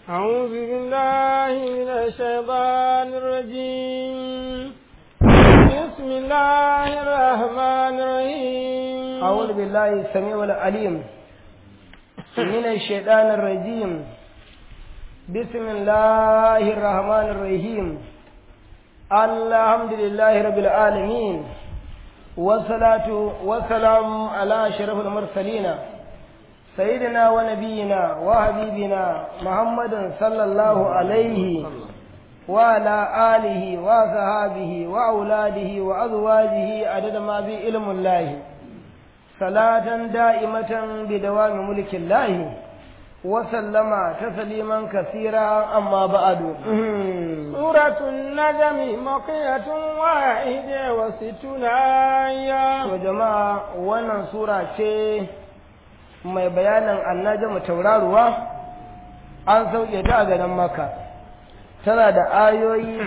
أعوذ بالله من الشيطان الرجيم بسم الله الرحمن الرحيم أعوذ بالله السميع العليم من الشيطان الرجيم بسم الله الرحمن الرحيم الحمد لله رب العالمين والصلاة والسلام على أشرف المرسلين سيدنا ونبينا وحبيبنا محمد صلى الله عليه وعلى آله وصحابه وأولاده وأزواجه عدد ما في علم الله صلاة دائمة بدوام ملك الله وسلم تسليما كثيرا أما بعد سورة النجم مقية واحدة وستون آية وجماعة وانا سورة mai bayanin annajamu tauraruwa an sauke ta a garin maka tana da ayoyi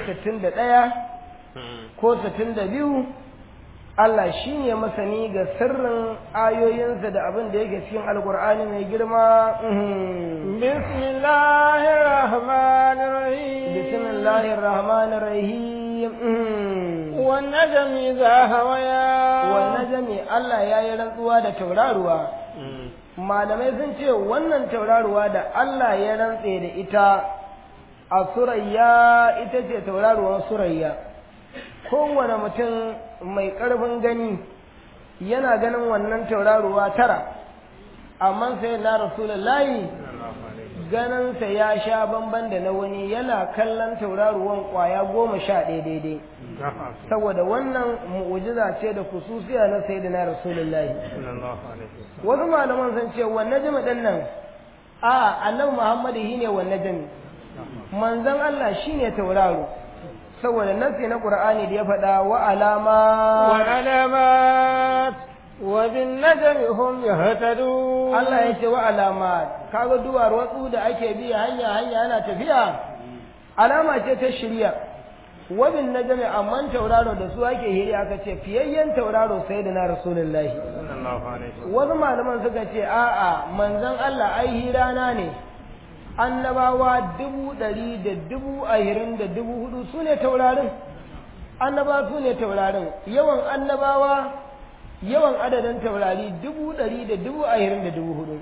61 ko 62 Allah shi ne masani ga sirrin ayoyinsa da abin da yake cikin alkur'ani mai girma bismillahir rahmanir rahim bismillahir rahmanir rahim wan najmi idha hawaya wan najmi Allah yayi rantsuwa da tauraruwa malamai sun ce wannan tauraruwa da Allah ya rantse da ita a surayya ita ce tauraruwar surayya kowane mutum mai ƙarfin gani yana ganin wannan tauraruwa tara amma sai na rasulullahi ganinsa ya sha bamban da na wani yana kallon tauraruwan ƙwaya goma sha ɗaya daidai saboda wannan mu'ujiza ce da kususiya na sai da na rasulullahi wasu malaman sun ce wannan jami ɗin nan a annabi muhammadu shi ne wannan jami manzon allah shi ne tauraro saboda nasi na qur'ani da ya faɗa wa alama wa alamat wa bin najmi hum yahtadun Allah ya ce wa alamat kaga duwar watsu da ake bi hanya hanya ana tafiya alama ce ta shirya wa bin najmi amman tauraro da su ake hiri aka ce fiyayyen tauraro sai da na rasulullahi wasu malaman suka ce a'a manzon Allah ai hirana ne annabawa dubu ɗari da dubu ahirin da dubu hudu su ne taurarin annaba su ne taurarin yawan annabawa yawan adadin taurari dubu ɗari da dubu ahirin da dubu hudu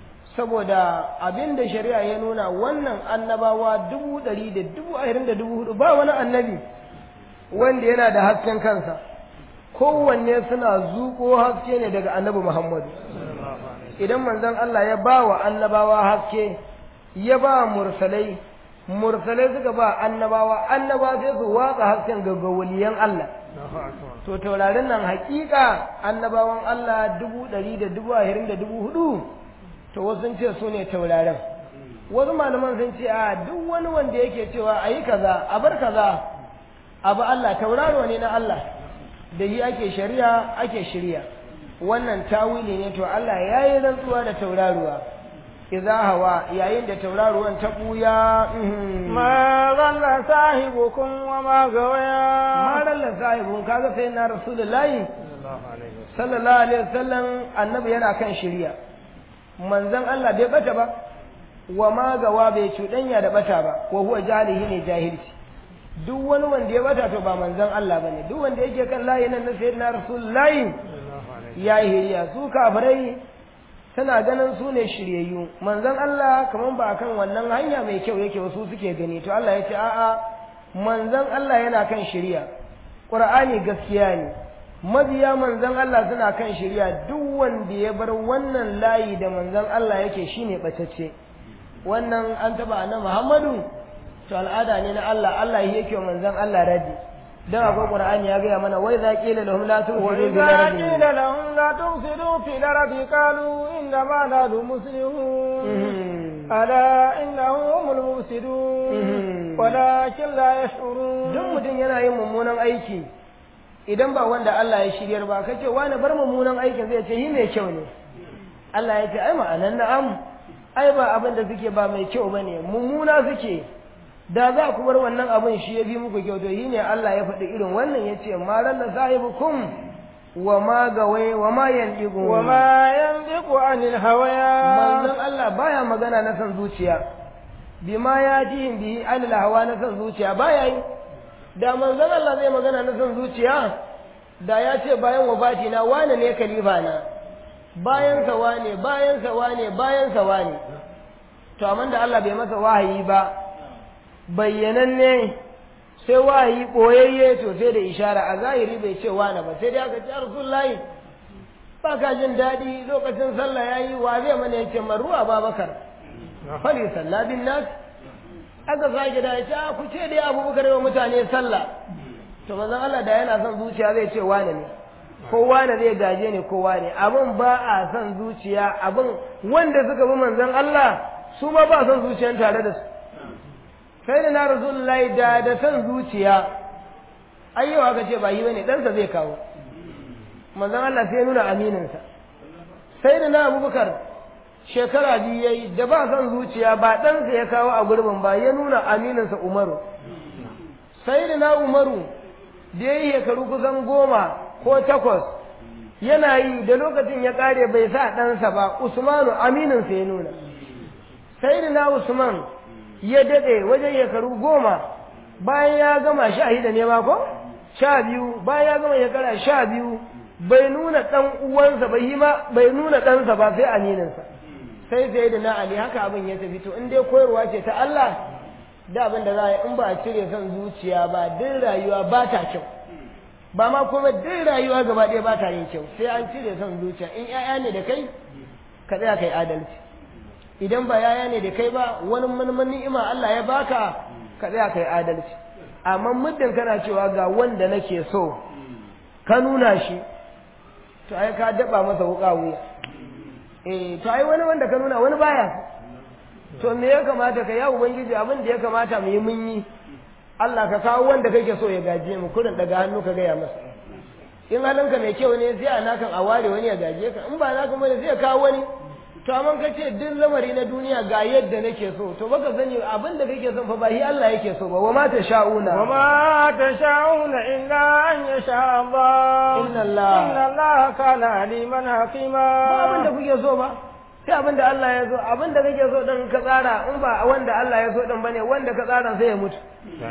saboda abin da shari'a ya nuna wannan annabawa dubu ɗari da dubu ahirin da dubu hudu ba wani annabi wanda yana da hasken kansa kowanne suna zuƙo haske ne daga annabi muhammadu idan manzon Allah ya ba wa annabawa haske ya ba mursalai mursalai suka ba annabawa annaba sai su watsa hasken ga waliyan Allah to taurarin nan hakika annabawan Allah dubu ɗari da dubu ashirin da dubu hudu to wasu sun ce su ne taurarin wasu malaman sun ce a duk wani wanda yake cewa a yi kaza a bar kaza abu Allah tauraro ne na Allah da yi ake shari'a ake shirya wannan tawili ne to Allah ya yi rantsuwa da tauraruwa idza hawa yayin da tauraruwan ta buya ma dalla sahibukum wa ma gawaya ma dalla sahibun kaga sai na rasulullahi sallallahu alaihi wasallam annabi yana kan shiriya manzon Allah bai bata ba wa ma gawa bai cuɗanya da bata ba wa huwa jahilihi ne jahilci duk wani wanda ya bata to ba manzon Allah bane duk wanda yake kan layi nan na sayyidina rasulullahi ya hiriya su kafirai tana ganin su ne shiryayyu manzon Allah kaman ba kan wannan hanya mai kyau yake wasu suke gani to Allah ya ce a'a manzon Allah yana kan shiriya Qur'ani gaskiya ne mabiya manzon Allah suna kan shiriya duk wanda ya bar wannan layi da manzon Allah yake shine batacce wannan an taba annabi Muhammadu to al'ada ne na Allah Allah yake wa manzon Allah radi dan akwai Qur'ani ya gaya mana wai za qila lahum la tu'budu bil وإذا ardi قيل لهم لا تفسدوا في الأرض قالوا إنما نحن مسلمون ألا إنهم هم المفسدون ولكن لا يشعرون duk mutum yana yin mummunan aiki idan ba wanda Allah ya shiryar ba kace wani bar mummunan aikin zai ce yi mai kyau ne Allah ya ce ai ma'anan na'am ai ba abin da suke ba mai kyau bane mummuna suke da za ku bar wannan abin shi ya bi muku kyau to yi ne Allah ya faɗi irin wannan ya ce ma ralla sahibukum wa ma gawai wa ma yandigu وما ينطق عن الهوى manzon Allah baya magana na san zuciya bima ya ji bihi anil hawa na son zuciya baya yi da manzon Allah zai magana na son zuciya da ya ce bayan wafati na wane ne kalifa na bayan sa wane bayan sa wane bayan sa wane to amma da Allah bai masa wahayi ba bayyananne sai wahayi boyayye to sai da ishara a zahiri bai ce wane ba sai dai aka ce rasulullahi ba ka jin daɗi lokacin sallah yayi wa zai mana yace marruwa babakar fali sallah bin nas aka sake da ya ku ce dai abubakar wa mutane sallah to manzon Allah da yana son zuciya zai ce wane ne ko wane zai gaje ne ko wane abin ba a son zuciya abin wanda suka bi manzon Allah su ma ba son zuciyan tare da su sai da na rasulullahi da da son zuciya ayyawa aka ce ba yi bane ɗansa zai kawo manzon Allah sai nuna amininsa sai da na abubakar shekara biyu ya yi da ba son zuciya ba ɗansa ya kawo a gurbin ba ya nuna amininsa umaru sai da na umaru da ya yi shekaru kusan goma ko takwas yana yi da lokacin ya ƙare bai sa ɗansa ba usmanu amininsa ya nuna sai da na usman ya daɗe wajen shekaru goma bayan ya gama sha da nema ko sha biyu bayan ya gama shekara sha biyu bai nuna ɗan uwansa ba bai nuna ɗansa ba sai amininsa sai sai da na Ali haka abin ya tafi to in dai koyarwa ce ta Allah da abin da za a yi in ba a cire son zuciya ba duk rayuwa ba ta kyau ba ma kuma duk rayuwa gaba ɗaya ba ta yin kyau sai an cire son zuciya in ƴaƴa ne da kai ka tsaya kai adalci idan ba yaya ne da kai ba wani manman ni'ima Allah ya baka ka tsaya kai adalci amma muddin kana cewa ga wanda nake so ka nuna shi to ai ka daba masa wuƙa wuya eh to ai wani wanda ka nuna wani baya to me ya kamata ka ya ubangiji abin da ya kamata mu yi mun yi Allah ka kawo wanda kake so ya gaje mu kurin daga hannu ka gaya masa in halinka mai kyau ne sai a nakan a ware wani ya gaje ka in ba naka bane sai kawo wani to amma ka ce duk lamari na duniya ga yadda nake so to baka sani abin da kake son fa ba shi Allah yake so ba wa ma tasha'una wa ma tasha'una illa an yasha Allah inna Allah inna Allah kana aliman hakima ba abin da kuke so ba sai abin da Allah ya so abin da kake so din ka tsara in ba wanda Allah ya so din bane wanda ka tsara sai ya mutu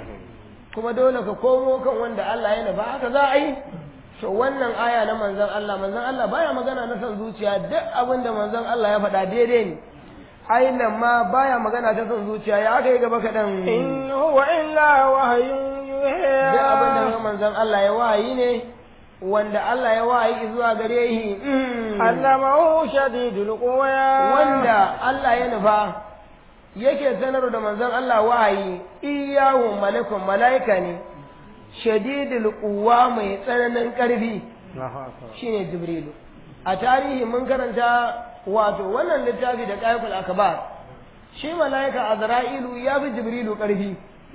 kuma dole ka komo kan wanda Allah ya nufa haka za a yi to wannan aya na manzon Allah manzon Allah baya magana na son zuciya duk abin da manzon Allah ya faɗa daidai ne aina ma baya magana ta son zuciya ya aka yi gaba kaɗan in huwa illa wahyun yuha duk abin da manzon Allah ya wahayi ne wanda Allah ya wahayi zuwa gare shi allamahu shadidul quwa wanda Allah ya nufa yake sanar da manzon Allah wahayi iyahu malakun malaika ne shadidul quwa mai tsananin ƙarfi shine jibrilu a tarihi mun karanta wato wannan littafi da qaiful akbar shi malaika azra'ilu ya fi jibrilu ƙarfi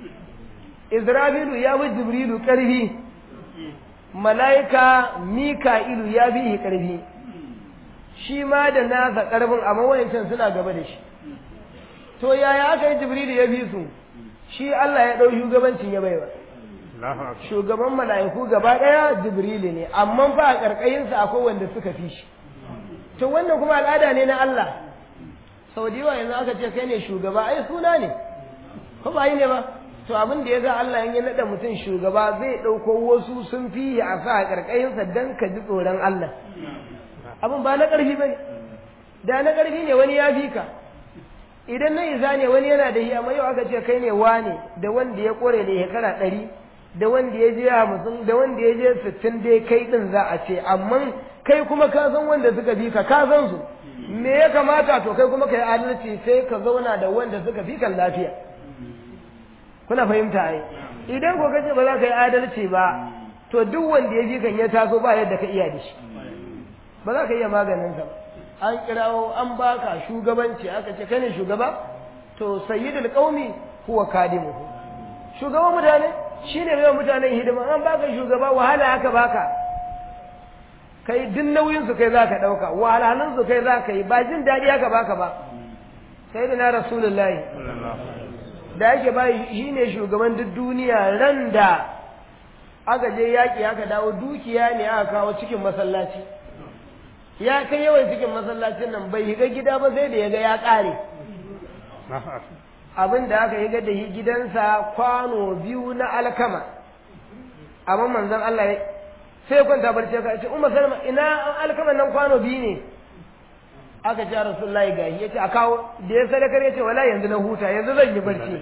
isra'ilu ya fi jibrilu ƙarfi malaika mika'ilu ya fi shi ƙarfi shi ma da nasa ƙarfin amma wayancan suna gaba da shi to yaya aka yi jibrilu ya fi su shi Allah ya ɗau shugabancin ya baiwa shugaban mala'iku gaba ɗaya jibrilu ne amma fa a ƙarƙayinsa akwai wanda suka fi shi to wannan kuma al'ada ne na Allah sau da yawa yanzu aka ce kai ne shugaba ai suna ne ko ba yi ne ba to abin da ya sa Allah ya naɗa mutum shugaba zai ɗauko wasu sun fi a sa a ƙarƙayinsa don ka ji tsoron Allah abin ba na ƙarfi ba ne da na ƙarfi ne wani ya fi ka idan na isa ne wani yana da yi amma yau aka ce kai ne wane da wanda ya ƙore da shekara ɗari da wanda ya je hamsin da wanda ya je sittin dai kai ɗin za a ce amma kai kuma ka san wanda suka fi ka ka san su me ya kamata to kai kuma ka yi adalci sai ka zauna da wanda suka fi kan lafiya kuna fahimta ai idan ko kace ba za ka yi adalci ba to duk wanda ya fi kan ya taso ba yadda ka iya da shi ba za ka iya maganin sa an kirawo an baka shugabanci aka ce kai ne shugaba to sayyidul qaumi huwa kadimuhu shugaban mutane shine mai mutanen hidima an baka shugaba wahala aka baka kai duk nauyin su kai zaka dauka wahalhalun su kai zaka yi ba jin dadi aka baka ba sayyidina rasulullahi da yake ba shi ne shugaban duk duniya ran da aka je yaƙi aka dawo dukiya ne aka kawo cikin masallaci ya kai yawan cikin masallacin nan bai shiga gida ba sai da ya ga ya ƙare abin da aka yi da shi gidansa kwano biyu na alkama amma manzon Allah ya sai kwanta barci ka ce umma salma ina alkaman nan kwano biyu ne aka ce rasulullahi ga ya ce a kawo da ya sadakar ya ce wala yanzu na huta yanzu zan yi barci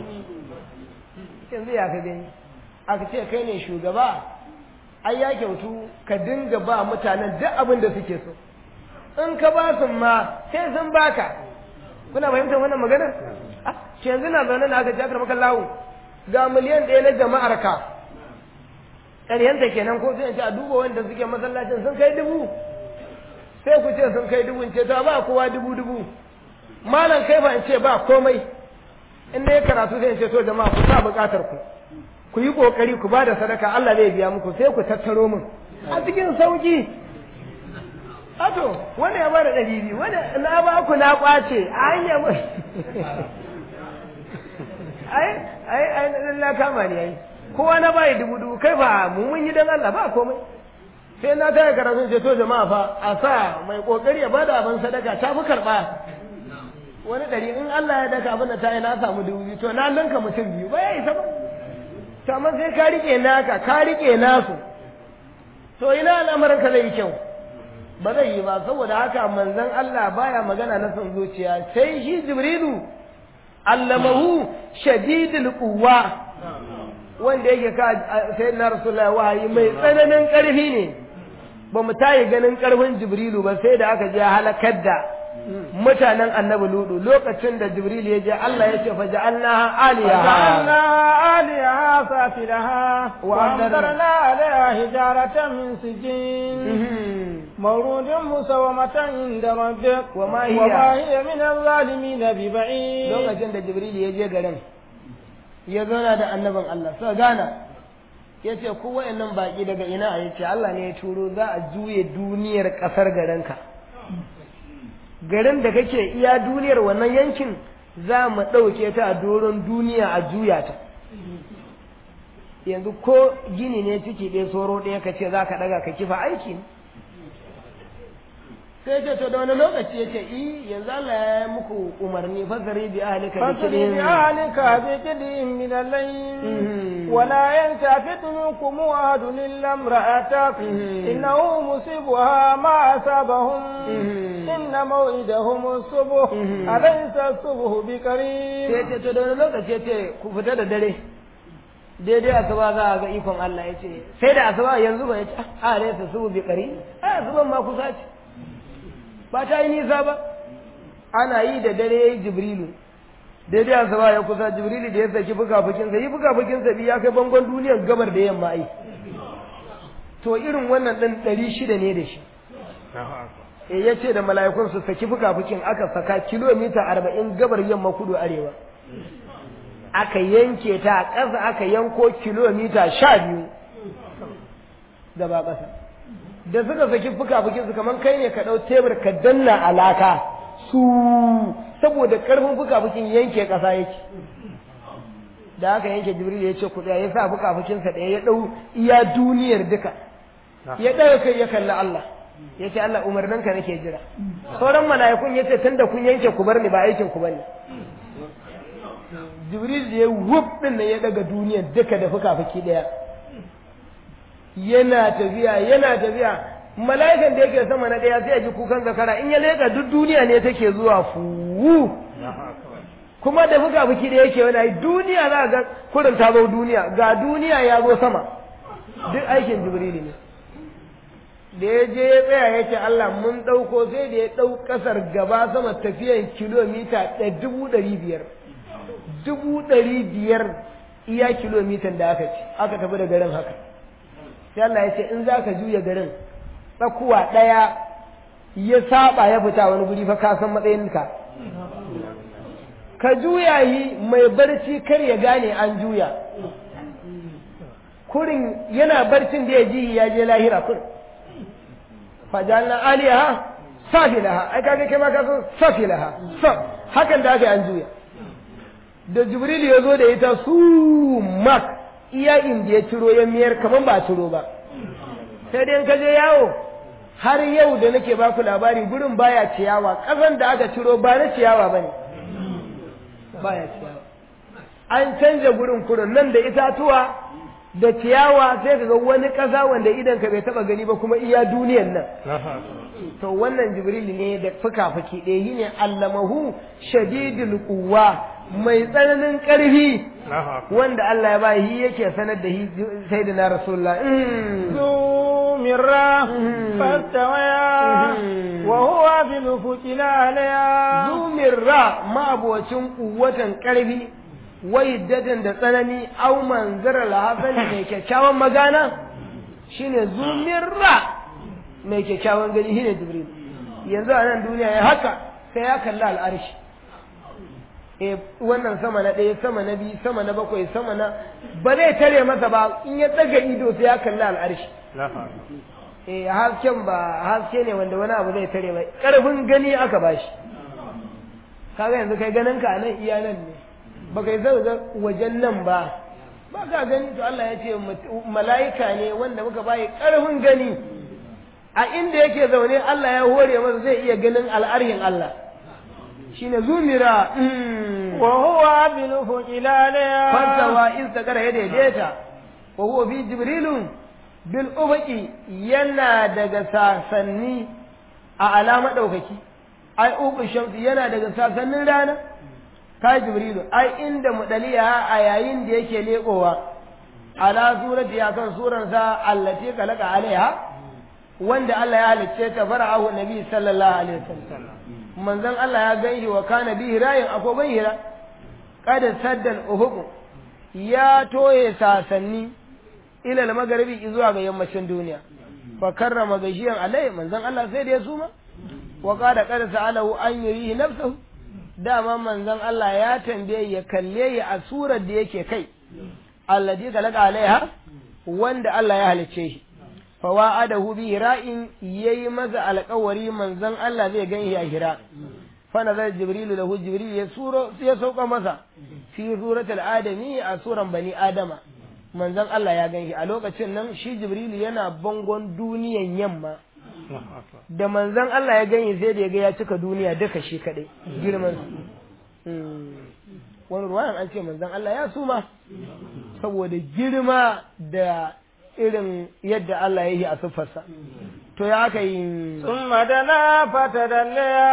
yanzu ya ka gani aka ce kai ne shugaba ai ya kyautu ka dinga ba mutanen duk abin da suke so in ka ba su ma sai sun baka kuna fahimtar wannan maganar ke yanzu na zaune na aka ce aka maka lawo ga miliyan ɗaya na jama'ar ka ƙaryanta kenan ko sai in ce a duba wanda suke masallacin sun kai dubu sai ku ce sun kai dubu in ce ta ba kowa dubu dubu malam kai fa in ce ba komai in na yi karatu sai in ce to jama'a ku sa buƙatar ku ku yi ƙoƙari ku ba da sadaka Allah zai biya muku sai ku tattaro min a cikin sauƙi Ato, wanda ya bada ɗari biyu, wanda na ba ku na ƙwace a hanyar mu. Ai, ai, ai, na kama ne ai. Kowa na bayi dubu dubu, kai ba mu mun yi don Allah ba komai. Sai na taya karatun ce to jama'a fa a sa mai ƙoƙari ya bada abin sadaka ta fi karɓa. Wani ɗari in Allah ya daka abin da ta yi na samu dubu biyu, to na ninka mutum biyu, ba ya isa ba. To amma sai ka riƙe naka, ka riƙe nasu. To ina al'amarin ka zai yi kyau. ba zai yi ba saboda haka manzon Allah baya magana na son zuciya sai shi jibrilu allamahu shadidul quwwa wanda yake ka sai na rasulullahi wahayi mai tsananin karfi ne ba mu tayi ganin karfin jibrilu ba sai da aka je halakar da mutanen annabi ludu lokacin da jibril ya je Allah ya ce fa ja'alnaha aliyaha ja'alna aliyaha safilaha wa amtarna alaiha hijaratan min sijin مورود مسومة عند ربك وما هي وما هي من الظالمين ببعيد lokacin da jibril ya je garin ya zauna da annabin Allah sai gana ya ce ku wayannan baki daga ina ya ce Allah ne ya turo za a juye duniyar kasar garinka garin da kake iya duniyar wannan yankin za mu ɗauke ta a doron duniya a juya ta yanzu ko gini ne ciki ɗaya soro ɗaya ka ce za ka ɗaga ka kifa aiki ne sai ce to da wani lokaci ya ce i yanzu Allah ya yi muku umarni fasari bi ahlika bi فاسر kidin بأهلك بكدء من الليل ولا يلتفت منكم أحد إلا امرأتك إنه مصيبها ما أصابهم إن موعدهم الصبح أليس الصبح بقريب sai ce to da wani lokaci ya ce ku fita da dare daidai asuba za a ga ikon Allah ya ce sai da asuba yanzu ba ya ce a ne su subu bi kari a asuban ma kusa ce ba ta yi nisa ba ana yi da dare ya yi jibrilu daidai asuba ya kusa jibrilu da ya saki fuka-fukinsa yi fuka-fukinsa biyu ya kai bangon duniyar gabar da yamma ai to irin wannan ɗin ɗari shida ne da shi e ya ce da mala'ikun su saki fuka-fukin aka saka kilomita arba'in gabar yamma kudu arewa aka yanke ta a ƙasa aka yanko kilomita sha biyu gaba ƙasa da suka saki fuka-fukin su kamar kai ne ka ɗau tebur ka danna alaka su saboda ƙarfin fuka-fukin yanke ƙasa yake da aka yanke jibril ya ce kuɗi ya sa fuka-fukinsa ɗaya ya ɗau iya duniyar duka ya ɗaga kai ya kalli Allah ya ce Allah umarninka nake jira sauran mala'ikun ya ce tunda kun yanke ku bar ni ba aikin ku bane jibril da ya wuf din nan ya daga duniyar duka da fuka-fuki ɗaya yana tafiya yana tafiya mala'ikan da yake sama na ɗaya sai ya ji kukan zakara in ya leƙa duk duniya ne take zuwa fu kuma da fuka-fuki da yake wani duniya za ga kurin ta zo duniya ga duniya ya zo sama duk aikin jibril ne da ya je ya tsaya ya ce Allah mun ɗauko sai da ya ɗau ƙasar gaba sama tafiyan kilomita dubu ɗari biyar dubu ɗari biyar iya kilomitan da aka ci aka tafi da garin haka sai Allah ya ce in za ka juya garin tsakuwa ɗaya ya saba ya fita wani guri fa ka san matsayinka ka juya yi mai barci kar ya gane an juya kurin yana barcin da ya ji ya je lahira kurin fajalna aliyaha safilaha ai kaga kai ma ka san safilaha sa hakan da aka yi an juya da jibril ya zo da ita su mak iya inda ya ciro ya miyar kaman ba ciro ba sai dai ka je yawo har yau da nake baku labari gurin baya ciyawa ƙasan da aka ciro ba na ciyawa bane baya ciyawa an canja gurin kurin nan da itatuwa da ciyawa sai ka ga wani ƙasa wanda idan ka bai taba gani ba kuma iya duniyan nan to wannan jibril ne da fuka-fuki ɗaya shi ne allamahu shadidul quwwa mai tsananin ƙarfi wanda Allah ya bayi yake sanar da shi sai da na rasulullah ذو مرة فاستويا وهو بالأفق الأعلى ذو مرة ما أبوتين قوة ƙarfi waidatan da tsanani au manzara lahasani mai kyakkyawan magana shine zumirra mai kyakkyawan gani shine jibril yanzu a nan duniya ya haka sai ya kalli al'arshi e wannan sama na ɗaya sama na biyu sama na bakwai sama na ba zai tare masa ba in ya tsaga ido sai ya kalli al'arshi e hasken ba haske ne wanda wani abu zai tare ba ƙarfin gani aka bashi kaga yanzu kai ganin ka nan iya nan ne baka yi zai wajen nan ba ba ka gani to Allah ya ce mala'ika ne wanda muka bayi ƙarfin gani a inda yake zaune Allah ya hore masa zai iya ganin al'arhin Allah shine zumira wa huwa bil fuqil ala fasawa istaqara ya daidaita wa huwa fi jibrilu bil ufuqi yana daga sasanni a alama daukaki ai uku shamsi yana daga sasannin rana ka jibrilu ai inda mudaliya a yayin da yake lekowa ala surati ya kan suransa allati kalaka alaiha wanda Allah ya halicce ta fara'ahu nabi sallallahu alaihi wasallam manzon Allah ya ganshi wa kana bihi rayin akoban hira kada saddan uhuq ya toye sasanni ila al-magharibi zuwa ga yammacin duniya fa karrama gashiyan alai manzon Allah sai da ya suma wa qala qad sa'alahu an yurihi nafsuhu dama manzon Allah ya tambaye ya kalle ya a surar da yake kai alladhi khalaqa alaiha wanda Allah ya halicce shi fa wa'adahu bi hira'in yayi masa alƙawari manzon Allah zai gan shi a hira fa nazar jibril lahu jibril ya suro ya sauka masa fi suratul adami a suran bani adama manzon Allah ya gan shi a lokacin nan shi jibril yana bangon duniyan yamma da manzon Allah ya gani sai da ya ga ya cika duniya duka shi kadai girman wani ruwayan an ce manzon Allah ya suma saboda girma da irin yadda Allah ya yi a siffarsa to ya aka yi ثم دنا فتدليا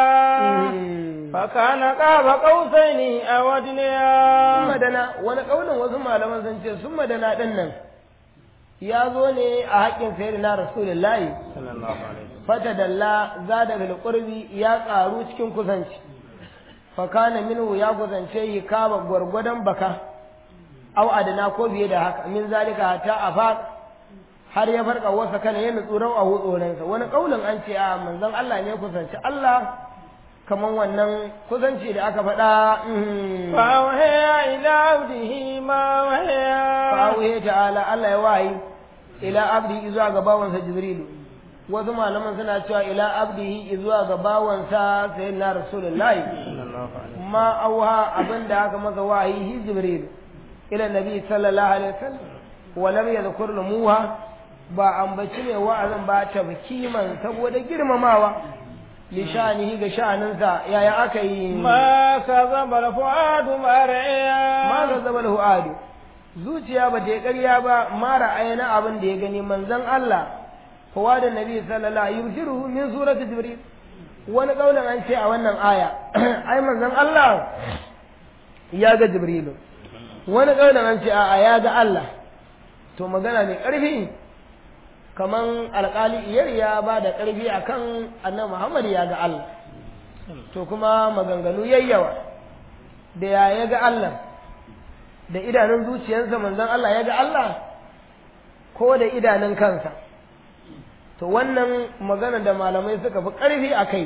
فكان قاب قوسين أو أدنيا sun madana wani ƙaunin wasu malaman sun ce sun madana ɗin nan ya zo ne a haƙƙin sayyidina rasulullahi fata dalla za da bilqurbi ya ƙaru cikin kusanci fakana minhu ya kusance yi kama gwargwadon baka au adana ko biye da haka min zalika hatta afaq har ya farka wasa kana ya nutsu rau a hutsoransa wani kaulin an ce a manzon Allah ne kusanci Allah kaman wannan kusanci da aka faɗa فأوحي إلى عبده ما وحي fa'auhe ta'ala Allah ya wayi ila abdi zuwa ga bawansa Jibrilu wasu malaman suna cewa ila abdihi zuwa ga bawansa sayyidina Rasulullahi ma auha abinda aka masa wahayi Jibrilu ila nabi sallallahu alaihi wasallam wa lam yadhkur lumuha ba ambaci ne wa'azin ba tabkiman saboda girmamawa li sha'anihi ga sha'aninsa yaya aka yi ما كذب الفؤاد ما رأي ma ga zama adu zuciya ba ta yi ƙarya ba mara aina abin da ya gani manzon Allah kowa da nabi sallallahu alaihi wasallam min surati jibril wani kaulin an ce a wannan aya ai manzon Allah ya ga jibril wani kaulin an ce a ya ga Allah to magana mai ƙarfi kaman alƙali iyar ya ba da ƙarfi akan annabi Muhammad ya ga Allah to kuma maganganu yayyawa da ya ya ga Allah da idanun zuciyarsa manzon Allah ya ga Allah ko da idanun kansa to wannan magana da malamai suka fi ƙarfi a kai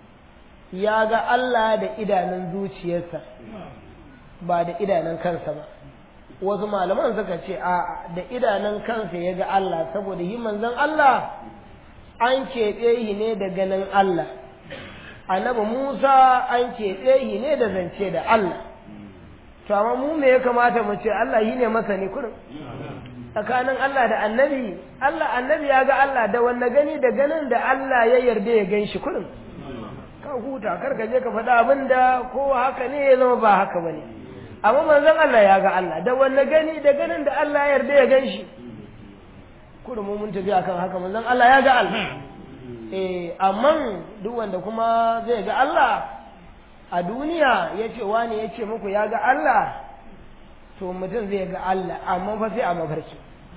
ya ga Allah da idanun zuciyarsa ba da idanun kansa ba wasu malaman suka ce a da idanun kansa ya ga Allah saboda yi manzon Allah an keɓe shi ne da ganin Allah annabi Musa an keɓe shi ne da zance da Allah to amma mu me ya kamata mu ce Allah shi ne masani kurin tsakanin Allah da annabi Allah annabi ya ga Allah da wanne gani da ganin da Allah ya yarda ya gan shi kurin ka huta kar ka je ka faɗa abin da ko haka ne ya zama ba haka bane amma manzon Allah ya ga Allah da wanne gani da ganin da Allah ya yarda ya gan shi kudu mu mun tafi akan haka manzon Allah ya ga Allah eh amma duk wanda kuma zai ga Allah a duniya ya ce wani ya ce muku ya ga Allah to mutum zai ga Allah amma fa sai a mafarki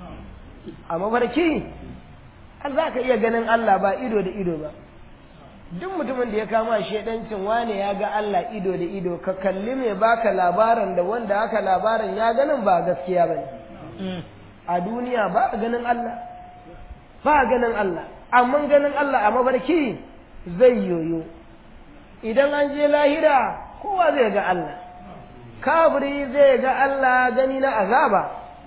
a mafarki za ka iya ganin Allah ba ido da ido ba duk mutumin da ya kama shedancin wane ya ga Allah ido da ido ka kalli mai baka labarin da wanda aka labarin ya ganin ba gaskiya ba ne a duniya ba a ganin Allah ba a ganin Allah amma ganin Allah a mafarki zai yoyo idan an je lahira kowa zai ga Allah kafiri zai ga Allah gani na azaba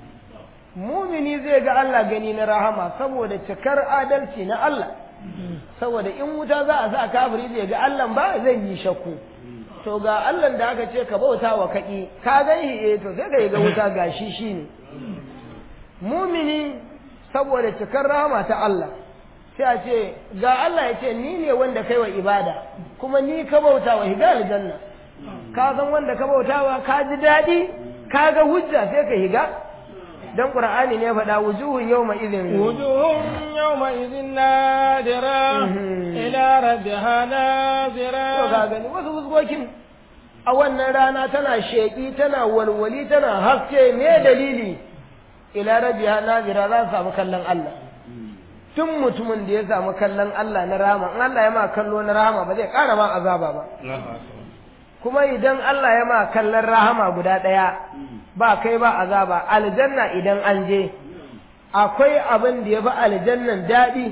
mumini zai ga Allah gani na rahama saboda cikar adalci na Allah saboda in wuta za a sa kafiri zai ga Allah ba zai yi shakku to ga Allah da aka ce ka bauta wa kaƙi ka gan shi eh to sai ka yi ga wuta ga shi shine mumini saboda cikar rahama ta Allah sai a ce ga Allah ya ce ni ne wanda kai wa ibada kuma ni ka bauta wa higa aljanna ka san wanda ka bauta wa ka ji daɗi ka ga hujja sai ka higa dan qur'ani ne faɗa wujuhun yawma idhin wujuhun yawma idhin nadira ila rabbiha nadira to ga gani wasu fuskokin a wannan rana tana sheki tana walwali tana haske me dalili ila rabbiha nadira za su samu kallon Allah tun mutumin da ya samu kallon Allah na rahama in Allah ya ma kallo na rahama ba zai ƙara ma azaba ba kuma idan Allah ya ma kallon rahama guda ɗaya ba kai ba azaba aljanna idan an je akwai abin da ya fi aljannan daɗi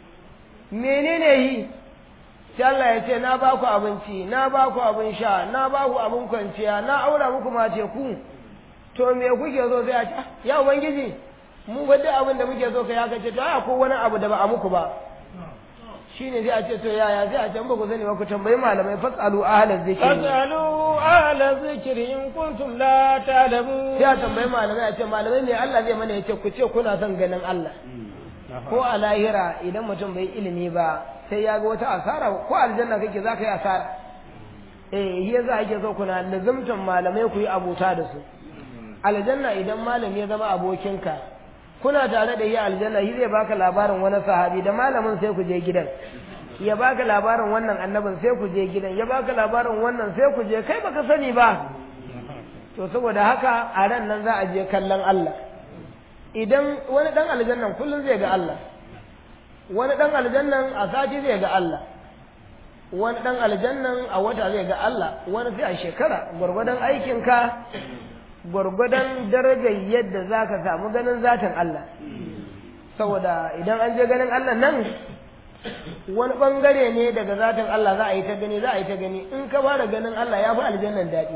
menene yi sai Allah ya ce na ba ku abinci na ba ku abin sha na ba ku abin kwanciya na aura muku mace ku to me kuke so sai a ce ya ubangiji mu ga duk abin da muke so ka ya kace to ai ko wani abu da ba a muku ba shine sai a ce to yaya sai a ce ba ku sani ba ku tambayi malamai fasalu ahla zikri fasalu ahla zikri in kuntum la ta'lamun sai a tambayi malamai a ce malamai ne Allah zai mana yace ku ce kuna son ganin Allah ko a lahira idan mutum bai ilimi ba sai ya ga wata asara ko aljanna kake za ka yi asara eh shi yasa ake so kuna lazimtan malamai ku yi abota da su aljanna idan malami ya zama abokinka kuna tare da yi aljanna shi zai baka labarin wani sahabi da malamin sai ku je gidan ya baka labarin wannan annabin sai ku je gidan ya baka labarin wannan sai ku je kai baka sani ba to saboda haka a ran nan za a je kallon Allah idan wani dan aljannan kullum zai ga Allah wani dan aljannan a sati zai ga Allah wani dan aljannan a wata zai ga Allah wani sai a shekara gwargwadon aikinka gwargwadon darajar yadda za ka samu ganin zatin Allah saboda idan an je ganin Allah nan wani ɓangare ne daga zatin Allah za a yi ta gani za a yi ta gani in ka fara ganin Allah ya fi aljannan daɗi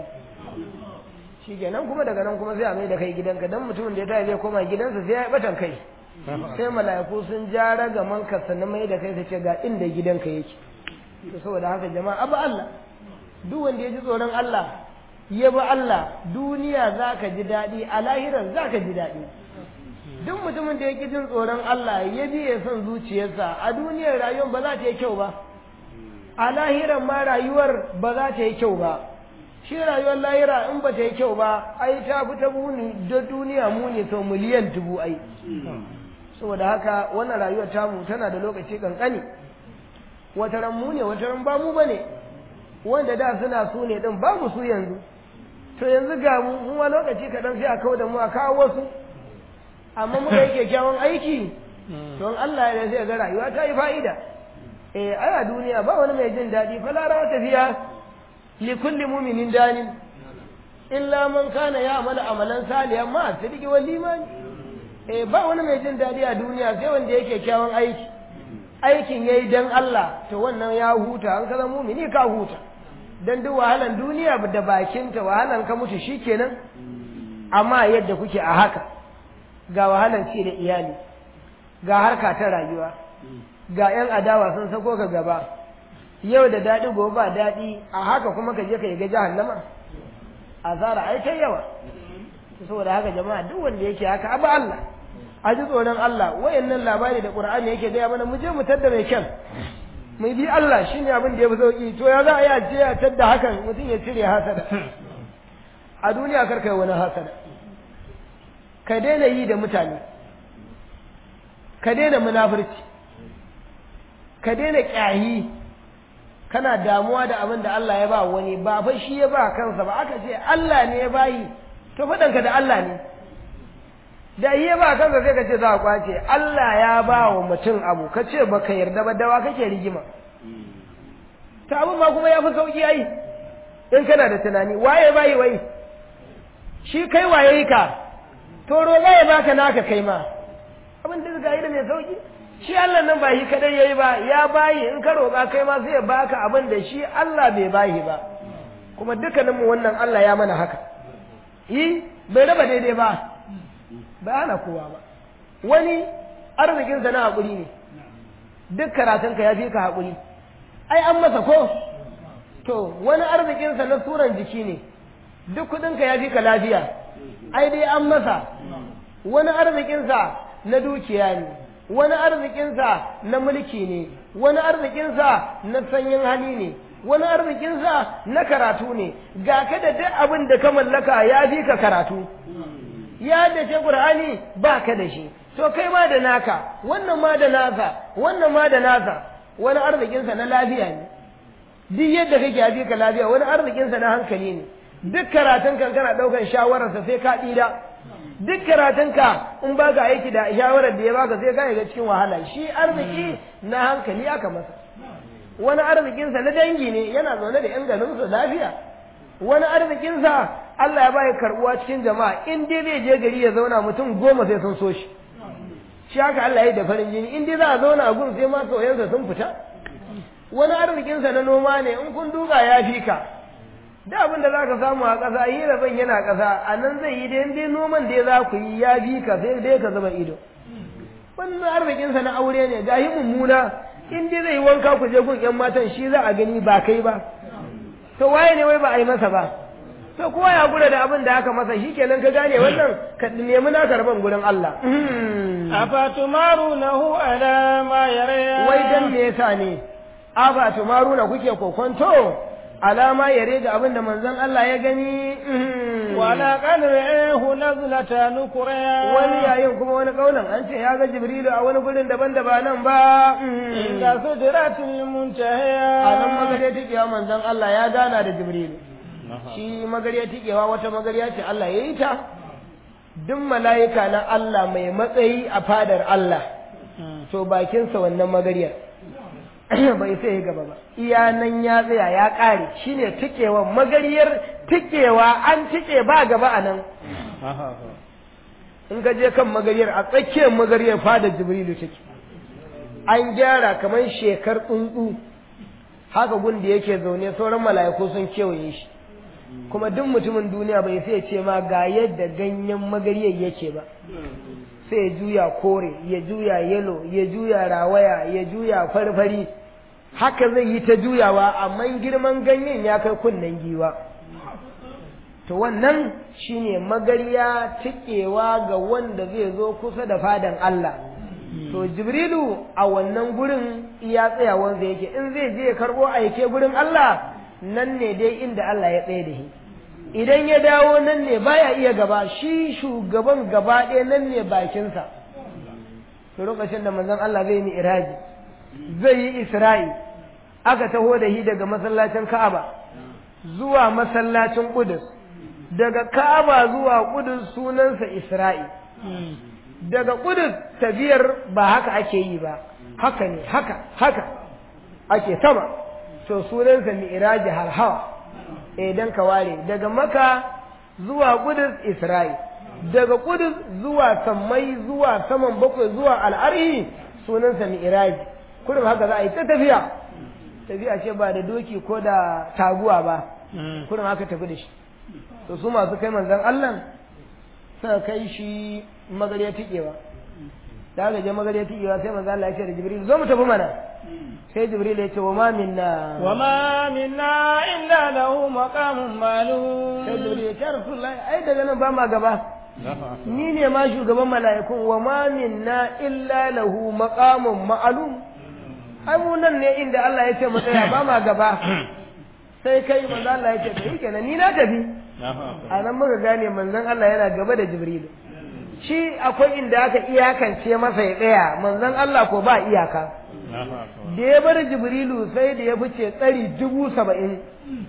shi kenan kuma daga nan kuma sai a mai da kai gidanka don mutumin da ya tafi zai koma gidansa sai ya yi batan kai sai mala'iku sun ja ragaman ka sannan mai da kai su ce ga inda gidanka yake to saboda haka jama'a abu Allah duk wanda ya ji tsoron Allah ya bi Allah duniya za ka ji daɗi a lahirar za ka ji daɗi duk mutumin da ya ƙi jin tsoron Allah ya bi ya son zuciyarsa a duniyar rayuwar ba za ta yi kyau ba a lahirar ma rayuwar ba za ta yi kyau ba shi rayuwar lahira in ba ta yi kyau ba ai ta fi ta muni da duniya muni sau miliyan dubu ai saboda haka wannan rayuwar tamu tana da lokaci kankani wata ran mu ne wata ran ba mu bane wanda da suna su ne din babu su yanzu to yanzu ga mu mu ma lokaci kaɗan sai a kawo da mu a kawo wasu amma muka yi kyakkyawan aiki don Allah ya sai ga rayuwa ta yi fa'ida eh ai a duniya ba wani mai jin daɗi fa lara tafiya li kulli mu'minin danin illa man kana ya'malu amalan salihan ma sidiki wal iman eh ba wani mai jin daɗi a duniya sai wanda yake kyakkyawan aiki aikin yayi dan Allah to wannan ya huta an kaza mu'mini ka huta dan duk wahalan duniya da bakinta wahalan ka mutu shikenan amma yadda kuke a haka ga wahalan ci da iyali ga harka ta rayuwa ga yan adawa sun sako ka gaba yau da daɗi gobe ba daɗi a haka kuma ka je ka yi ga jahannama azara ai ta yawa saboda haka jama'a duk wanda yake haka abu Allah a ji tsoron Allah wayannan labari da Qur'ani yake gaya mana mu je mu tadda mai kyan mai bi Allah shine abin da ya fi sauki to ya za a yi a ce a tadda hakan mutum ya cire hasada a duniya kar kai wani hasada ka daina yi da mutane ka daina munafurci ka daina ƙyahi kana damuwa da abin da Allah ya ba wani ba fa shi ya ba kansa ba aka ce Allah ne ya bayi to faɗanka da Allah ne da iya ba kansa sai ka ce za a kwace Allah ya ba wa mutum abu ka ce baka yarda ba dawa kake rigima ta abin ma kuma ya fi sauƙi ai in kana da tunani waye bayi wai shi kai waye yi ka to roƙa ya baka naka kai ma abin da ga da mai sauƙi shi Allah nan ba shi kadai yayi ba ya bayi in ka roƙa kai ma sai ya baka abin da shi Allah bai bayi ba kuma dukkaninmu wannan Allah ya mana haka yi bai raba daidai ba ba ana kowa ba wani arzikinsa na haƙuri ne duk karatunka ya fi ka haƙuri ai an masa ko to wani arzikinsa na suran jiki ne duk kuɗinka ya fi ka lafiya ai dai an masa wani arzikinsa na dukiya ne wani arzikinsa na mulki ne wani arzikinsa na sanyin hali ne wani arzikinsa na karatu ne ga ka da duk abin da ka mallaka ya fi ka karatu ya da ce qur'ani ba ka da shi to kai ma da naka wannan ma da nasa wannan ma da nasa wani arzikinsa na lafiya ne duk yadda kake ya fi ka lafiya wani arzikinsa na hankali ne duk karatun kan kana ɗaukar shawararsa sai ka ɗira duk karatunka in ba ka aiki da shawarar da ya baka sai ka ga cikin wahala shi arziki na hankali aka masa wani arzikinsa na dangi ne yana zaune da 'yan garinsa lafiya wani arzikinsa Allah ya bai karbuwa cikin jama'a in dai zai je gari ya zauna mutum goma sai sun so shi shi haka Allah ya yi da farin jini in dai za a zauna a gun sai ma soyansa sun fita wani arzikinsa na noma ne in kun duka ya fi ka da abin da za ka samu a ƙasa hira ban yana ƙasa a nan zai yi da dai noman da za ku yi ya fi ka sai dai ka zuba ido wannan arzikinsa na aure ne ga yi mummuna in dai zai wanka ku je gun yan matan shi za a gani ba kai ba to waye ne wai ba a yi masa ba to kowa ya gura da abin da aka masa shi kenan ka gane wannan ka nemi na karban gurin Allah afatumarunahu ala ma yara wai dan me yasa ne afatumaruna kuke kokonto alama yare ga abin da manzon Allah ya gani wala qadrihu nazlata nukra wani yayin kuma wani kaunan an ce ya ga jibrilu a wani gurin daban da ba nan ba inda sidratul muntaha a nan magare tikewa manzon Allah ya gana da jibrilu shi magariya tikewa wata magariya ce Allah ya yi ta duk mala'ika na Allah mai matsayi a fadar Allah to bakinsa wannan magariyar bai sai gaba ba iya nan ya tsaya ya ƙare shine tikewa magariyar tikewa an tike ba gaba a nan in ka je kan magariyar a tsakiyar magariyar fadar jibrilu take an gyara kamar shekar tsuntsu haka gun da yake zaune sauran mala'iku sun kewaye shi kuma duk mutumin duniya bai sai ce ma ga yadda ganyen magariyar yake ba sai ya juya kore ya juya yelo ya juya rawaya ya juya farfari haka zai yi ta juyawa amma girman ganyen ya kai kunnen giwa to wannan shine magariya tikewa ga wanda zai zo kusa da fadan Allah to jibrilu a wannan gurin iya tsayawansa yake in zai je karbo aike gurin Allah nan ne dai inda Allah ya tsaye da shi idan ya dawo nan ne baya iya gaba shi shugaban gaba ɗaya nan ne bakinsa to lokacin da manzon Allah zai yi iraji zai yi isra'i aka taho da shi daga masallacin Ka'aba zuwa masallacin Qudus daga Ka'aba zuwa Qudus sunansa Isra'i daga Qudus tafiyar ba haka ake yi ba haka ne haka haka ake sama to sunansa mi'raji har hawa idan ka ware daga maka zuwa Qudus Isra'i daga Qudus zuwa sammai zuwa saman bakwai zuwa al'arhi sunansa mi'raji kullum haka za a yi ta tafiya tafiya ce ba da doki ko da taguwa ba kullum haka tafi da shi to su masu kai manzon Allah suka kai shi magariya tikewa da aka je magariya tikewa sai manzon Allah ya ce da Jibril zo mu tafi mana sai Jibril ya ce wa ma minna wa ma minna illa lahu maqamun ma'lum sai Jibril ya ce Rasulullahi ai daga nan ba ma gaba ni ne ma shugaban mala'ikun wa ma minna illa lahu maqamun ma'lum ai mu nan ne inda Allah ya ce mu tsaya ba ma gaba sai kai manzo Allah ya ce to yi kenan ni na tafi a nan muka gane manzon Allah yana gaba da Jibrilu shi akwai inda aka iyakance masa ya tsaya manzon Allah ko ba iyaka da ya bar Jibrilu sai da ya fice tsari dubu saba'in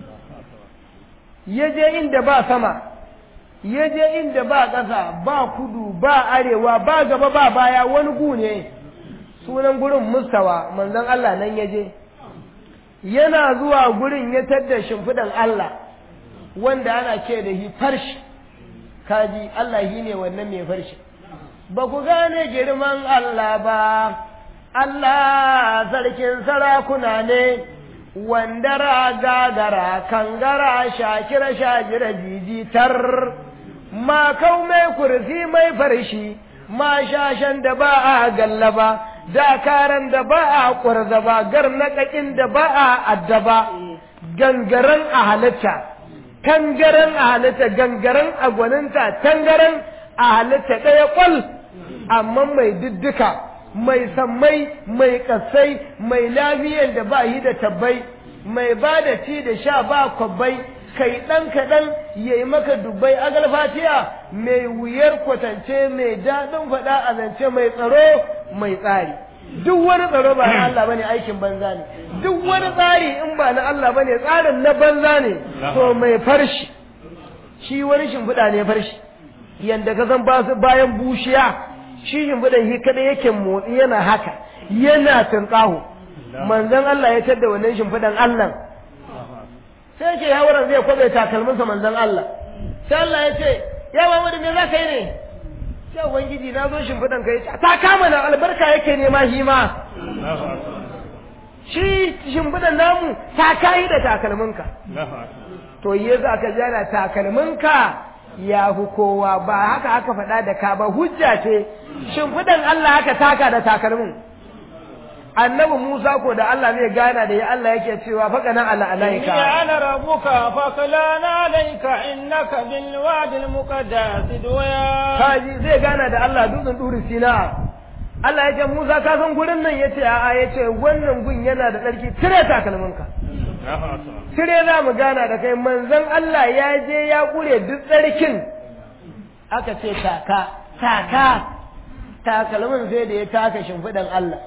ya je inda ba sama ya je inda ba ƙasa ba kudu ba arewa ba gaba ba baya wani gu ne sunan gurin mustawa manzon Allah nan ya je yana zuwa gurin ya tadda shimfiɗan Allah wanda ana ce da hi farshi kaji Allah shi ne wannan mai farshi ba ku gane girman Allah ba Allah sarkin sarakuna ne wandara gagara kangara shakira shajira jijitar ma kau mai kurfi mai farshi ma shashen da ba a gallaba dakaran da ba a ƙwarzaba garnaƙaƙin da ba a addaba gangaren a halitta tangaren a halitta gangaren a gwaninta tangaren a halitta ɗaya ƙwal amma mai diddika mai sammai mai ƙasai mai lafiyan da ba yi da tabbai mai ba da ci da sha ba kwabbai kai ɗan kaɗan ya yi maka dubbai agal fatiya mai wuyar kwatance mai daɗin faɗa a zance mai tsaro mai tsari duk wani tsaro ba na Allah bane aikin banza ne duk wani tsari in ba na Allah bane tsarin na banza ne to mai farshi shi wani shimfiɗa ne farshi yanda ka san bayan bushiya shi shimfiɗan shi kada yake motsi yana haka yana tunƙaho manzon Allah ya tadda wannan shimfiɗan Allah sai ke yawaran zai kwabe takalminsa manzon Allah sai Allah ya ce ya Muhammadu me za ka yi ne sai ubangiji na zo shimfiɗan ka yace ta kama na albarka yake nema shi ma shi shimfiɗan namu ta kayi da takalminka to yi za ka jana takalminka ya fi kowa ba haka aka faɗa da ka ba hujja ce shimfiɗan Allah haka taka da takalmin annabi Musa ko da Allah zai gana da ya Allah yake cewa faka nan ala alaika ya ana rabuka faklana alaika innaka bil wadil muqaddas duya kaji zai gana da Allah dutsen duri sina Allah ya ce Musa ka san gurin nan yace a'a yace wannan gun yana da tsarki cire takalminka cire za mu gana da kai manzon Allah ya je ya kure duk tsarkin aka ce taka taka takalmin sai da ya taka shimfiɗan Allah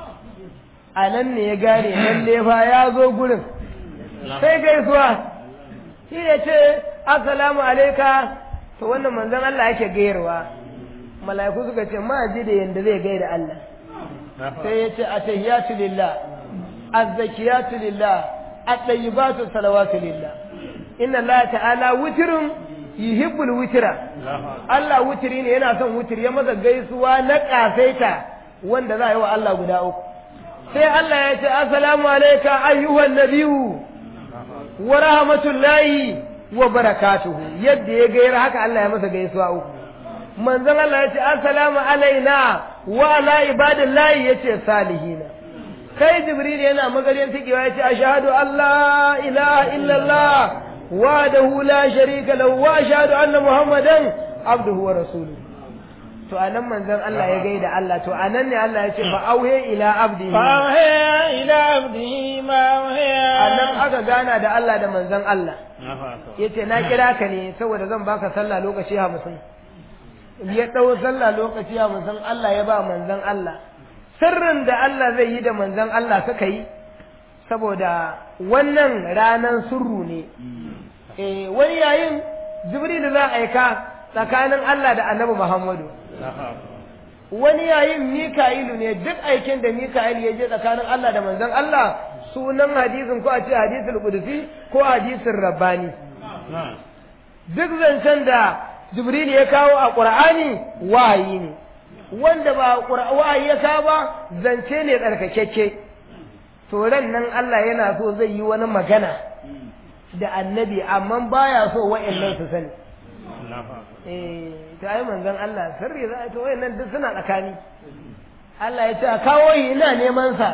a nan ne ya gane lalle fa ya zo gurin sai gaisuwa shi ya ce assalamu alaika to wannan manzon Allah yake gayarwa mala'iku suka ce ma ji da yanda zai gaida Allah sai ya ce atahiyatu lillah azzakiyatu lillah at-tayyibatu salawatu lillah inna Allah ta'ala witrun yuhibbul witra Allah wutiri ne yana son wutiri ya masa gaisuwa na kasaita wanda za a yi wa Allah guda uku sai Allah ya ce assalamu alayka ayyuhan nabiyyu wa rahmatullahi wa barakatuhu yadda ya gaira haka Allah ya masa gaisuwa uku manzon Allah ya ce assalamu alaina wa ala ibadillahi yace salihina kai jibril yana magaryan tikewa yace ashhadu an la ilaha illallah wahdahu la sharika lahu wa ashhadu anna muhammadan abduhu wa rasuluhu to anan manzon Allah ya gaida Allah to anan ne Allah ya ce fa auhe ila abdihi fa auhe ila abdihi ma auhe anan aka gana da Allah da manzon Allah yace na kira ka ne saboda zan baka sallah lokaci 50 ya dau sallah lokaci 50 Allah ya ba manzon Allah sirrin da Allah zai yi da manzon Allah suka yi saboda wannan ranan surru ne eh wani yayin Jibril za a aika tsakanin Allah da Annabi Muhammadu wani yayin Mika'ilu ne duk aikin da Mika'il ya je tsakanin Allah da manzon Allah sunan hadisin ko a ce hadisul qudsi ko hadisin rabbani duk zancen da Jibril ya kawo a Qur'ani wahayi ne wanda ba wahayi ya kawo ba zance ne tsarkakeke to ran nan Allah yana so zai yi wani magana da annabi amma baya so wa'annan su sani eh ta yi manzon Allah sirri za a to wayannan duk suna tsakani Allah ya ce a kawo yi ina neman sa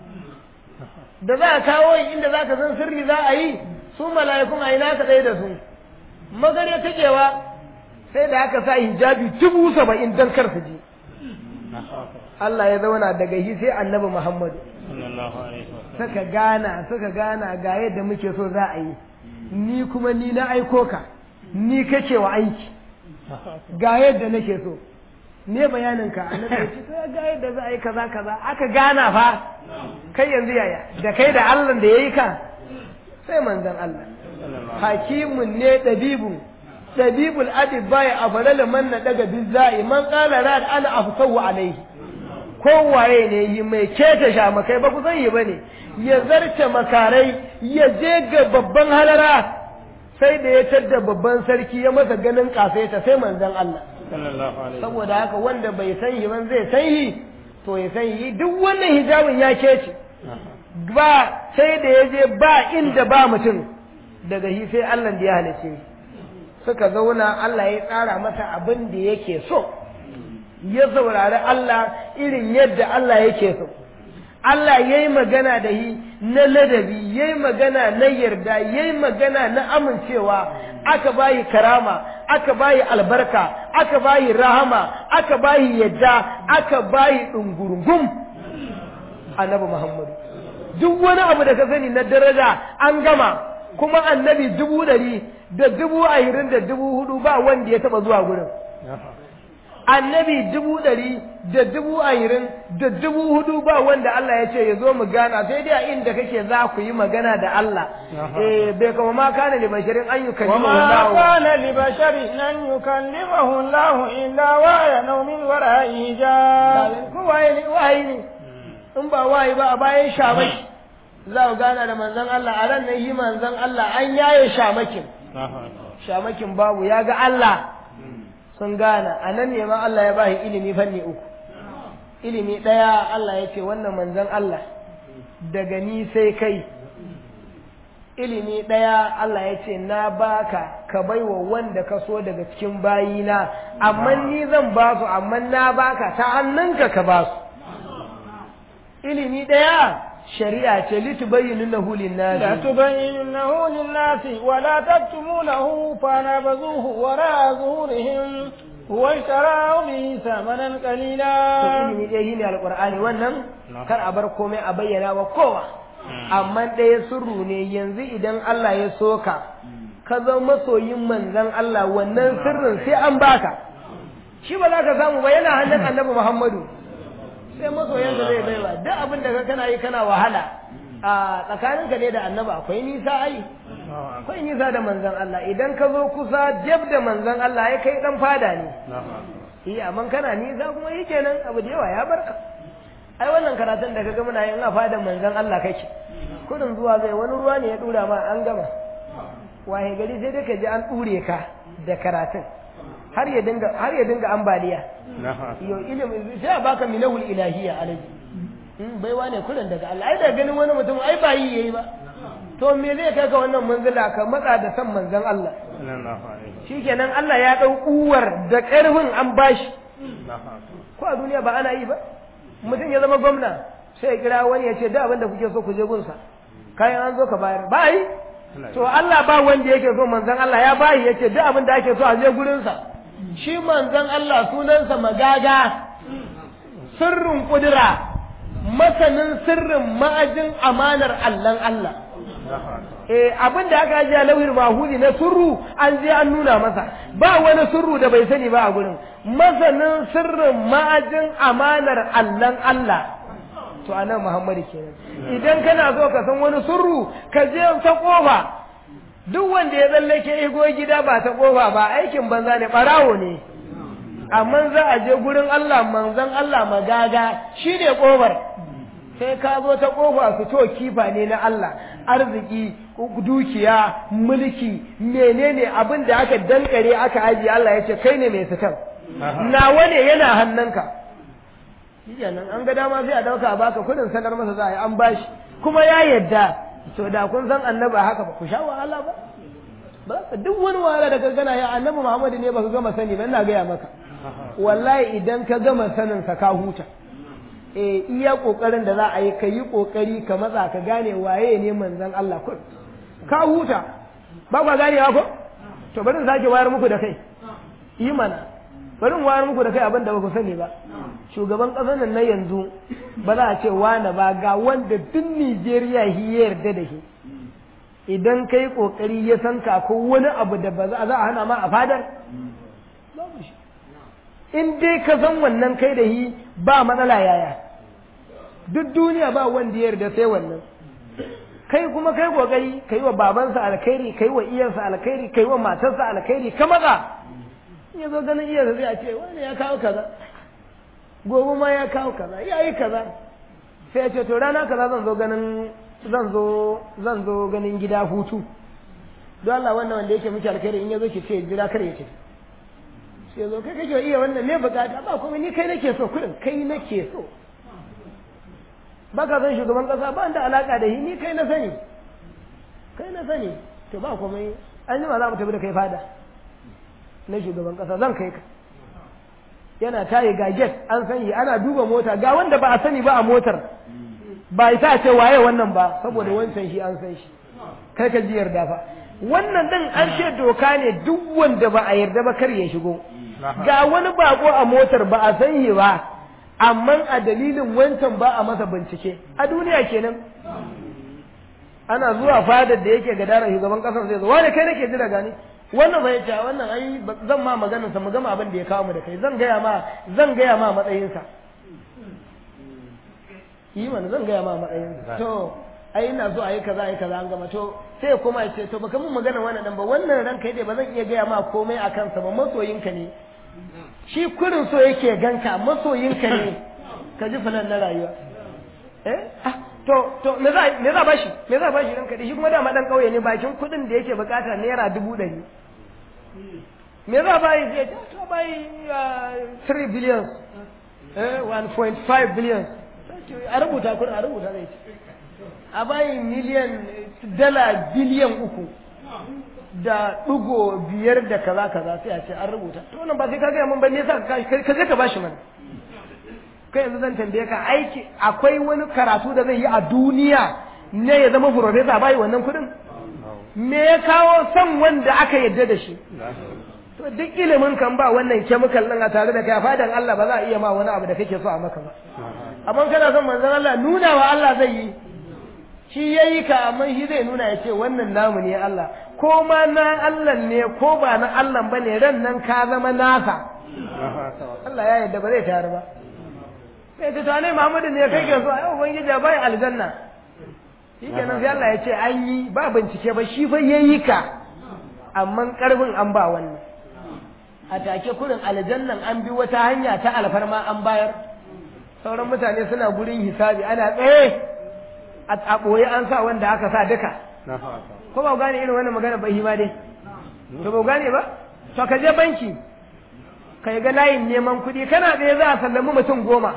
da za a kawo yi inda za ka san sirri za a yi su mala'ikun a ina ka tsaye da su magare takewa sai da aka sa hijabi dubu saba'in don kar su ji Allah ya zauna daga shi sai annabi Muhammadu suka gana suka gana ga yadda muke so za a yi ni kuma ni na aiko ka ni kake wa aiki ga yadda nake so ne bayanin ka annabi ya ce to ga yadda za a yi kaza kaza aka gana fa kai yanzu yaya da kai da Allah da yayi ka sai manzon Allah hakimun ne dabibun dabibul adibba ya afalala man na daga bizai man qala rad ana afsahu alaihi kowaye ne yi mai keta shamakai ba ku san yi bane ya zarce makarai ya je ga babban halara sai da ya tadda babban sarki ya masa ganin kafaita sai manzon Allah saboda haka wanda bai san yi ban zai san yi to ya san yi duk wannan hijabin ya kece ba sai da ya je ba inda ba mutum daga shi sai Allah da ya halice suka zauna Allah ya tsara masa abin da yake so ya saurari Allah irin yadda Allah yake so Allah ya yi magana da yi na ladabi ya yi magana na yarda ya yi magana na amincewa aka bayi karama aka bayi albarka aka bayi rahama aka bayi yadda aka bayi ɗungurungum annabi Muhammadu duk wani abu da ka sani na daraja an gama kuma annabi dubu ɗari da dubu ashirin da dubu hudu ba wanda ya taɓa zuwa gurin annabi dubu ɗari da dubu ashirin da dubu hudu ba wanda Allah ya ce ya zo mu gana sai dai a inda kake za ku yi magana da Allah eh bai kama ma kana li basharin an yi kallimahu وما كان لبشر أن يكلمه الله إلا وحيا أو من وراء حجاب ko waye ne waye ne in ba waye ba a bayan shamaki za ku gana da manzon Allah a ran nan yi manzon Allah an yaye shamakin shamakin babu ya ga Allah sun gana a nan ne ma Allah ya bashi ilimi fanni uku ilimi ɗaya Allah ya ce wannan manzon Allah daga ni sai kai ilimi ɗaya Allah ya ce na baka ka baiwa wanda ka so daga cikin bayina amma ni zan ba su amma na baka ta hannunka ka ba su ilimi ɗaya shari'a ce litubayyinu lin-nasi لا تبينه للناس ولا تكتمونه فنبذوه وراء ظهورهم واشتروا به ثمنا قليلا ilimi ɗaya shine alƙur'ani wannan kar a bar komai a bayyana wa kowa amma ɗaya sirru ne yanzu idan Allah ya soka ka zama masoyin manzon Allah wannan sirrin sai an baka shi ba za ka samu ba yana hannun annabi Muhammadu sai masoyanka zai baiwa duk abin da ka kana yi kana wahala a tsakaninka ne da annabi akwai nisa ai akwai nisa da manzon Allah idan ka zo kusa jab da manzon Allah ya kai dan fada ne iya amma kana nisa kuma yi kenan abu da yawa ya barka ai wannan karatun da kaga muna yin a fadan manzon Allah kake kudin zuwa zai wani ruwa ne ya dura ma an gama waye gari sai dai ka ji an dure ka da karatun har ya dinga har ya dinga ambaliya yo ilimi sai a baka minahul ilahiyya alaji in baiwa ne kullun daga Allah ai da ganin wani mutum ai ba yi yayi ba to me zai kai ka wannan manzila ka matsa da san manzon Allah shikenan Allah ya dau uwar da karfin an bashi ko a duniya ba ana yi ba mutum ya zama gwamna sai ya kira wani ya ce da abin da kuke so ku je gunsa kayan an zo ka bayar ba yi to Allah ba wanda yake so manzon Allah ya bayi yace duk abin da ake so a je gurinsa shi manzon Allah sunansa magaga sirrin kudura masanin sirrin ma'ajin amanar Allahn Allah eh abin da aka ji a lauhin mahudi na surru an je an nuna masa ba wani surru da bai sani ba a gurin masanin sirrin ma'ajin amanar Allahn Allah to anan Muhammadu kenan idan kana so ka san wani surru ka je ta kofa duk wanda ya tsallake igo gida ba ta kofa ba aikin banza ne barawo ne amma za a je gurin Allah manzon Allah magaga shine kofar sai ka zo ta kofa su to kifa ne na Allah arziki dukiya mulki menene abin da aka dankare aka ajiye Allah ya ce kai ne mai sitan nawa ne yana hannunka nan an ga dama sai a dauka a baka kudin sanar masa za a yi an bashi kuma ya yadda to da kun san annabi haka ba ku sha wahala ba ba duk wani wahala da ka gana ya annabi Muhammadu ne ba ka gama sani ba ina gaya maka wallahi idan ka gama sanin sa ka huta eh iya kokarin da za a yi ka yi kokari ka matsa ka gane waye ne manzon Allah kun ka huta ba ba ganewa ko to bari sake wayar muku da kai yi mana bari in wayar muku da kai abin da ba ku sani ba shugaban ƙasar nan na yanzu ba za a ce wane ba ga wanda duk Nijeriya shi ya yarda da shi idan kai kokari ya san ka ko wani abu da ba za a hana ma a fadar babu shi in dai ka san wannan kai da shi ba matsala yaya duk duniya ba wanda ya yarda sai wannan kai kuma kai kokari kai wa babansa alkhairi kai wa iyansa alkhairi kai wa matarsa alkhairi ka matsa ya zo ganin iyansa zai a ce wani ya kawo kaza gobe ma ya kawo kaza ya yi kaza sai ya ce to rana kaza zan zo ganin zan zo zan zo ganin gida hutu don Allah wannan wanda yake miki alkhairi in ya zo ki ce jira kar ya ce sai zo kai kake iya wannan me bukata ba kuma ni kai nake so kudin kai nake so ba ka san shugaban kasa ba da alaka da shi ni kai na sani kai na sani to ba komai an yi ma za mu tafi da kai fada na shugaban kasa zan kai ka yana tayi ga get an sani ana duba mota ga wanda ba a sani ba a motar ba ita ce waye wannan ba saboda wancan shi an san shi kai ka ji yarda fa wannan din an ce doka ne duk wanda ba a yarda ba kar ya shigo ga wani bako a motar ba a san shi ba amma a dalilin wancan ba a masa bincike a duniya kenan ana zuwa fadar da yake gadara shugaban kasar zai zo wani kai nake jira gani wannan bai ce wannan ai zan ma maganar sa mu gama abin da ya kawo mu da kai zan gaya ma zan gaya ma matsayin sa yi mana zan gaya ma matsayin sa to ai ina so ayi kaza ayi kaza an gama to sai kuma ya ce to baka mun magana wannan dan ba wannan ran kai dai ba zan iya gaya ma komai akan sa ba masoyinka ne shi kurin so yake ganka masoyinka ne ka ji fulan na rayuwa eh to to me za me za bashi me za bashi ranka shi kuma dama dan kauye ne bakin kudin da yake bukata naira dubu ɗari me za bayi zai to bayi 3 billion eh 1.5 billion a rubuta kudin a rubuta zai a bayi miliyan dala biliyan uku da ɗigo biyar da kaza kaza sai a ce an rubuta to wannan ba sai ka gaya mun ba ne sa ka je ka bashi mana kai yanzu zan tambaye ka aiki akwai wani karatu da zai yi a duniya ne ya zama profesa bai wannan kudin me ya kawo son wanda aka yadda da shi to duk ilimin kan ba wannan chemical din a tare da kai fadan Allah ba za a iya ma wani abu da kake so a maka ba amma kana son manzon Allah nuna wa Allah zai yi shi yayi ka amma shi zai nuna ya ce wannan namu ne Allah ko ma na Allah ne ko ba na Allah bane ran nan ka zama nasa Allah ya yarda ba zai tare ba sai ta tane Muhammadu ne kai ke so ai ubangiji bai aljanna shikenan sai Allah ya ce an yi ba bincike ba shi fa yayi ka amma karbin an ba wannan a take kurin aljannan an bi wata hanya ta alfarma an bayar sauran mutane suna gurin hisabi ana tsaye a ɓoye an sa wanda aka sa duka ko ba gane irin wannan magana ba ma dai to ba gane ba to ka je banki ka ga layin neman kuɗi kana tsaye za a sallami mutum goma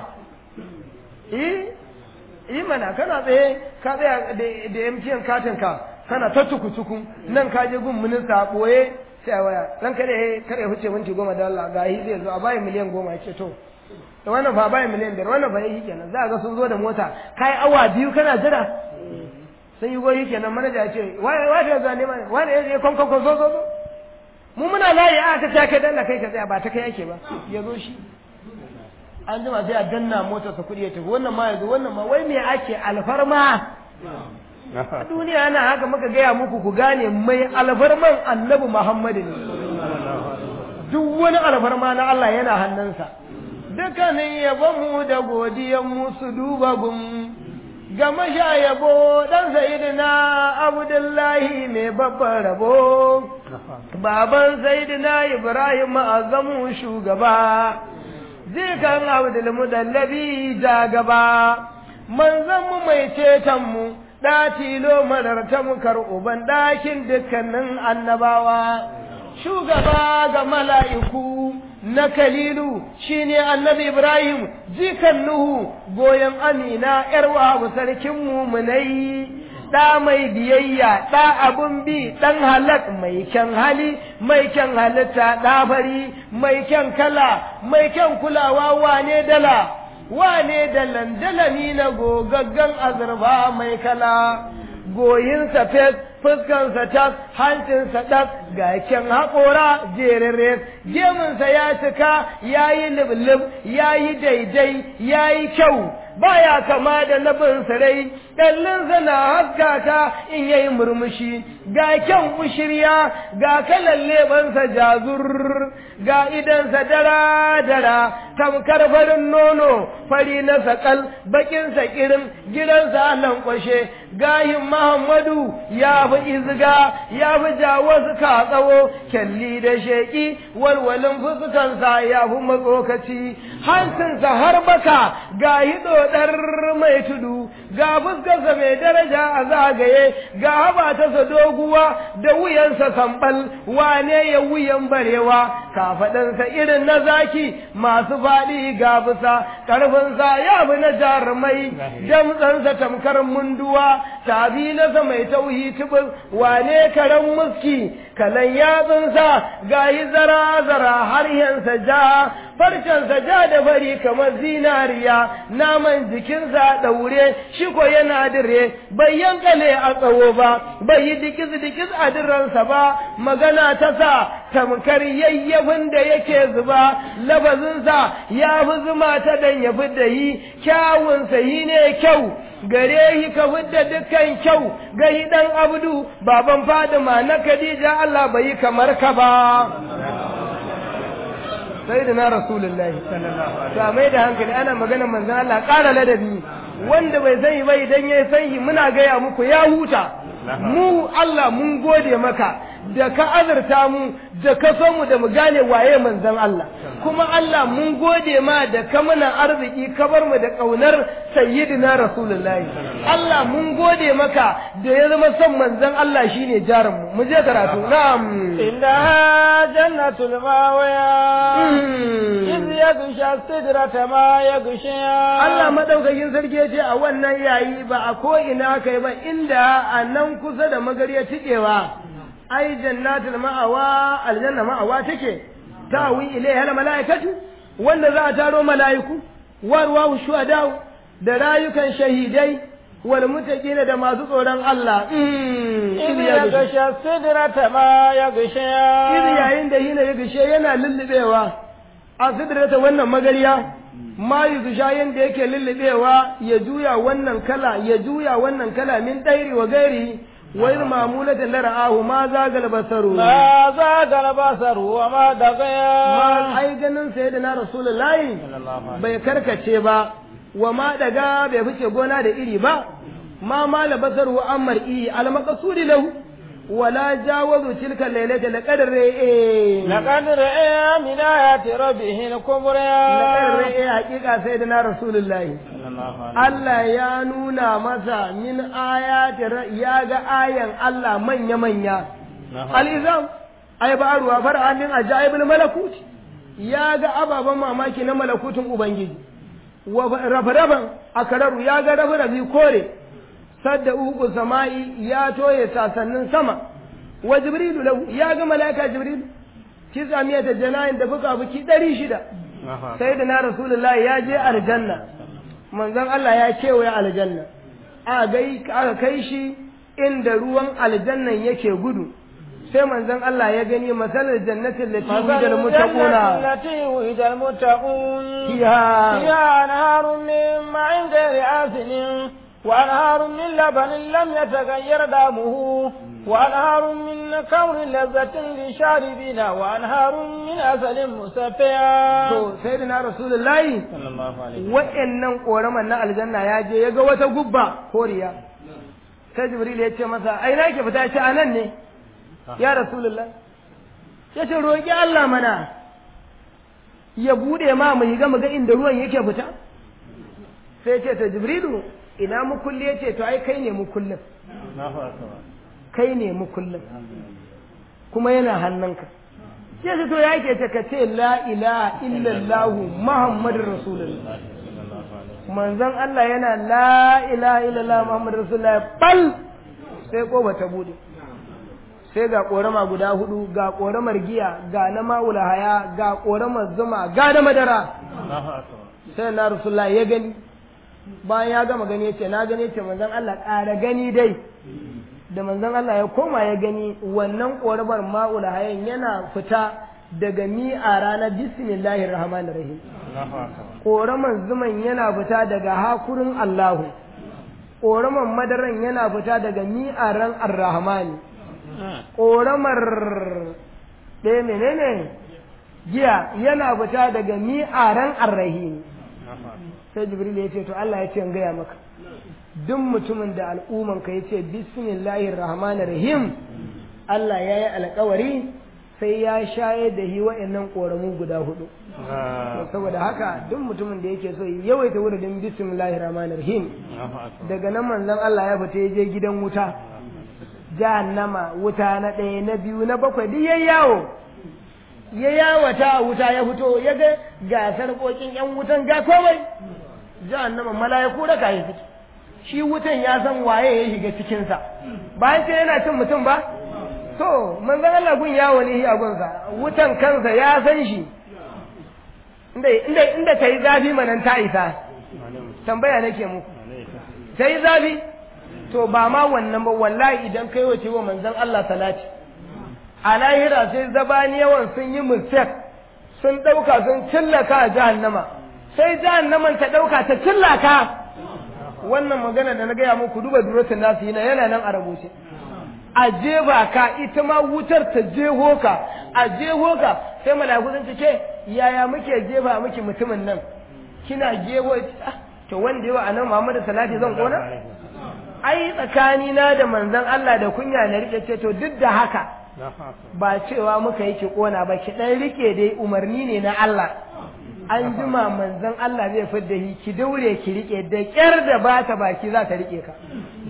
yi mana kana tsaye ka tsaya da MTN katin ka kana ta tuku nan ka je gun minista a ɓoye sai a waya dan kada ya kada ya huce minti goma da Allah ga zai zo a bayi miliyan goma ce to da wannan fa bayi miliyan biyar wannan fa yi kenan za a ga sun zo da mota kai awa biyu kana jira sai yi goyi kenan manaja ya ce wai wai ta zuwa neman wani ya kon kon kon zo zo mu muna layi a ta ta kai dalla kai ka tsaya ba ta kai yake ba ya zo shi an jima sai a danna motar sa kuɗi ya tafi wannan ma yanzu wannan ma wai me ake alfarma a duniya ana haka muka gaya muku ku gane mai alfarman annabi Muhammadu ne duk wani alfarma na Allah yana hannunsa dukkanin yabonmu da godiyanmu su duba gun ga masha yabo dan sayidina abdullahi mai babban rabo baban sayidina ibrahim azamu shugaba zikan abdul mudallabi da gaba manzanmu mai cetonmu ɗa tilo madarta mukar uban ɗakin dukkanin annabawa shugaba ga mala'iku na kalilu shine annabi ibrahim jikan nuhu goyon amina yarwa sarkin mumunai ɗa mai biyayya ɗa abun bi ɗan halak mai kyan hali mai kyan halitta ɗa fari mai kyan kala mai kyan kulawa wane dala wane da landalami na gogaggan azurfa mai kala goyinsa fes fuskansa tas hancinsa ɗas ga kyan haƙora jerere gemunsa ya cika ya yi liblib ya yi daidai ya yi kyau baya kama da nabin sarai ƙallinsa na haskaka in yayi murmushi ga kyan ushirya ga kalan lebansa jazur ga idansa dara-dara tamkar farin nono fari na sakal bakinsa kirin gidansa lankwashe gayin muhammadu ya fi izga ya fi jawo suka tsawo kyalli da sheƙi walwalin fuskansa ya fi matsokaci hancinsa har baka ga hido ɗar mai tudu ga fuskarsa mai daraja a zagaye ga haba ta doguwa da wuyansa sambal wane ya wuyan barewa kafaɗansa irin na zaki masu faɗi ga bisa ƙarfinsa ya fi na jarumai damtsansa tamkar munduwa tabi nasa mai tauhi tubus wane karen muski kalan yatsunsa ga yi zara-zara har yansa ja farcensa ja da fari kamar zinariya naman jikinsa ɗaure shi ko yana dire bai yankale a tsawo ba bai yi dikis-dikis a diransa ba magana ta sa tamkar yayyafin da yake zuba labazinsa ya fi zuma ta dan ya fi da yi kyawunsa yi ne kyau gare yi ka fidda dukkan kyau ga yi ɗan abdu baban fadima na khadija Allah bai yi kamar ka ba sai da na rasulullahi to mai da hankali ana magana manzon Allah ƙara ladabi wanda bai sani ba idan ya sani muna gaya muku ya huta mu Allah mun gode maka da ka azurta mu da ka so mu da mu gane waye manzon Allah kuma Allah mun gode ma da ka mana arziki ka bar mu da kaunar sayyidina rasulullahi Allah mun gode maka da ya zama son manzon Allah shine jarin mu mu je karatu na'am inda jannatul mawaya iz yagsha sidrata ma yagsha Allah madaukakin sarki ya ce a wannan yayi ba a ko ina kai ba inda a nan kusa da magariya tikewa ai jannatul ma'awa aljanna ma'awa take tawi ilaiha almalaikatu wanda za a taro malaiku warwa shuhada da rayukan shahidai wal mutaqina da masu tsoron Allah iz yagsha sidrata ma yagsha iz yayin da hina yagsha yana lullubewa a sidrata wannan magariya ma yuzsha yanda yake lullubewa ya juya wannan kala ya juya wannan kala min dairi wa gairi وإذ مامولة لرآه ما زاغ البصر ما زاغ البصر وما دغيا ما أي ganin sayyidina rasulullahi bai karkace ba wa ma daga bai fice gona da iri ba ma mala basaru ammar i al maqsudi lahu ولا جاوزوا تلك الليلة لقد رئي لقد رئي من آيات ربه الكبرى لقد رئي حقيقة سيدنا رسول الله Allah ya nuna masa min ayati ya ga ayan Allah manya manya al-izam ay ba'ruwa far'an min ajaibul malakut ya ga ababan mamaki na malakutin ubangiji wa rafa-rafan akararu ya ga rafa-rafi kore sadda uku sama'i ya toye sasannin sama wa jibrilu lahu ya ga malaika jibrilu kisa miyata jana'in da fuka fuki ɗari shida sai da na rasulullahi ya je aljanna manzon Allah ya kewaye aljanna a gai aka kai shi inda ruwan aljannan yake gudu sai manzon Allah ya gani masalar jannatin lati wujal muttaquna التي وجد المتقون فيها فيها أنهار من معين غير آسن وأنهار من لبن لم يتغير دامه وأنهار من كور لذة للشاربين وأنهار من عسل مصفى to sai da na rasulullahi wa'annan koraman na aljanna ya je ya ga wata gubba koriya sai jibril ya ce masa ai na ke fita ya ce anan ne ya rasulullah ya ce roƙi Allah mana ya bude ma mu ga mu ga inda ruwan yake fita sai ce ta jibrilu ina mu kulli ya ce to ai kai ne mu kullum kai ne mu kullum kuma yana hannunka sai ce to ya ke ta ka ce la ilaha illallah muhammadur rasulullah manzon Allah yana la ilaha illallah muhammadur rasulullah bal sai ko bata bude sai ga korama guda hudu ga koramar giya ga na ma'ula haya ga koramar zuma ga na madara sai na rasulullah ya gani bayan ya gama gani yace na gani yace manzon Allah ƙara gani dai da manzon Allah ya koma ya gani wannan ƙorabar ma'ul hayan yana fita daga mi'a ranar bismillahir rahmanir rahim ƙoraman zuman yana fita daga hakurin Allahu ƙoraman madaran yana fita daga mi'aran ar-rahmani ƙoramar ɗaya menene giya yana fita daga mi'aran ar-rahim sai jibril ya ce to Allah ya ce in gaya maka duk mutumin da al'umman ka yace bismillahir rahmanir rahim Allah ya yi alƙawari sai ya shaye da hi wa'annan ƙoramu guda hudu saboda haka duk mutumin da yake so yawaita wurin bismillahir rahmanir rahim daga nan manzon Allah ya fita ya je gidan wuta jahannama wuta na ɗaya na biyu na bakwai duk yayi yawo ya yawata a wuta ya fito ya ga gasar kokin yan wutan ga komai jahannama mala'iku da kai fito shi wutan ya san waye ya shiga cikin sa bayan ce yana cin mutum ba to manzon Allah gun yawo ne a gunsa wutan kansa ya san shi inda inda inda tayi zafi manan ta isa tambaya nake muku tayi zafi to ba ma wannan ba wallahi idan kai wace wa manzon Allah salati a lahira sai zabaniyawan sun yi mistake sun ɗauka sun cillaka a jahannama sai jahannaman ta ɗauka ta cillaka wannan magana da na gaya muku duba duratun nasu yana yana nan a rubuce a jeba ka ita ma wutar ta jeho ka a jeho ka sai mala'iku sun ce yaya muke jeba miki mutumin nan kina jeho to wanda yawa anan Muhammadu salati zan kona ai tsakani na da manzon Allah da kunya na rike ce to duk da haka ba cewa muka yi ki kona ba ki dan rike dai umarni ne na Allah an jima manzon Allah zai fidda hi ki daure ki rike da kyar da ba ta baki za ta rike ka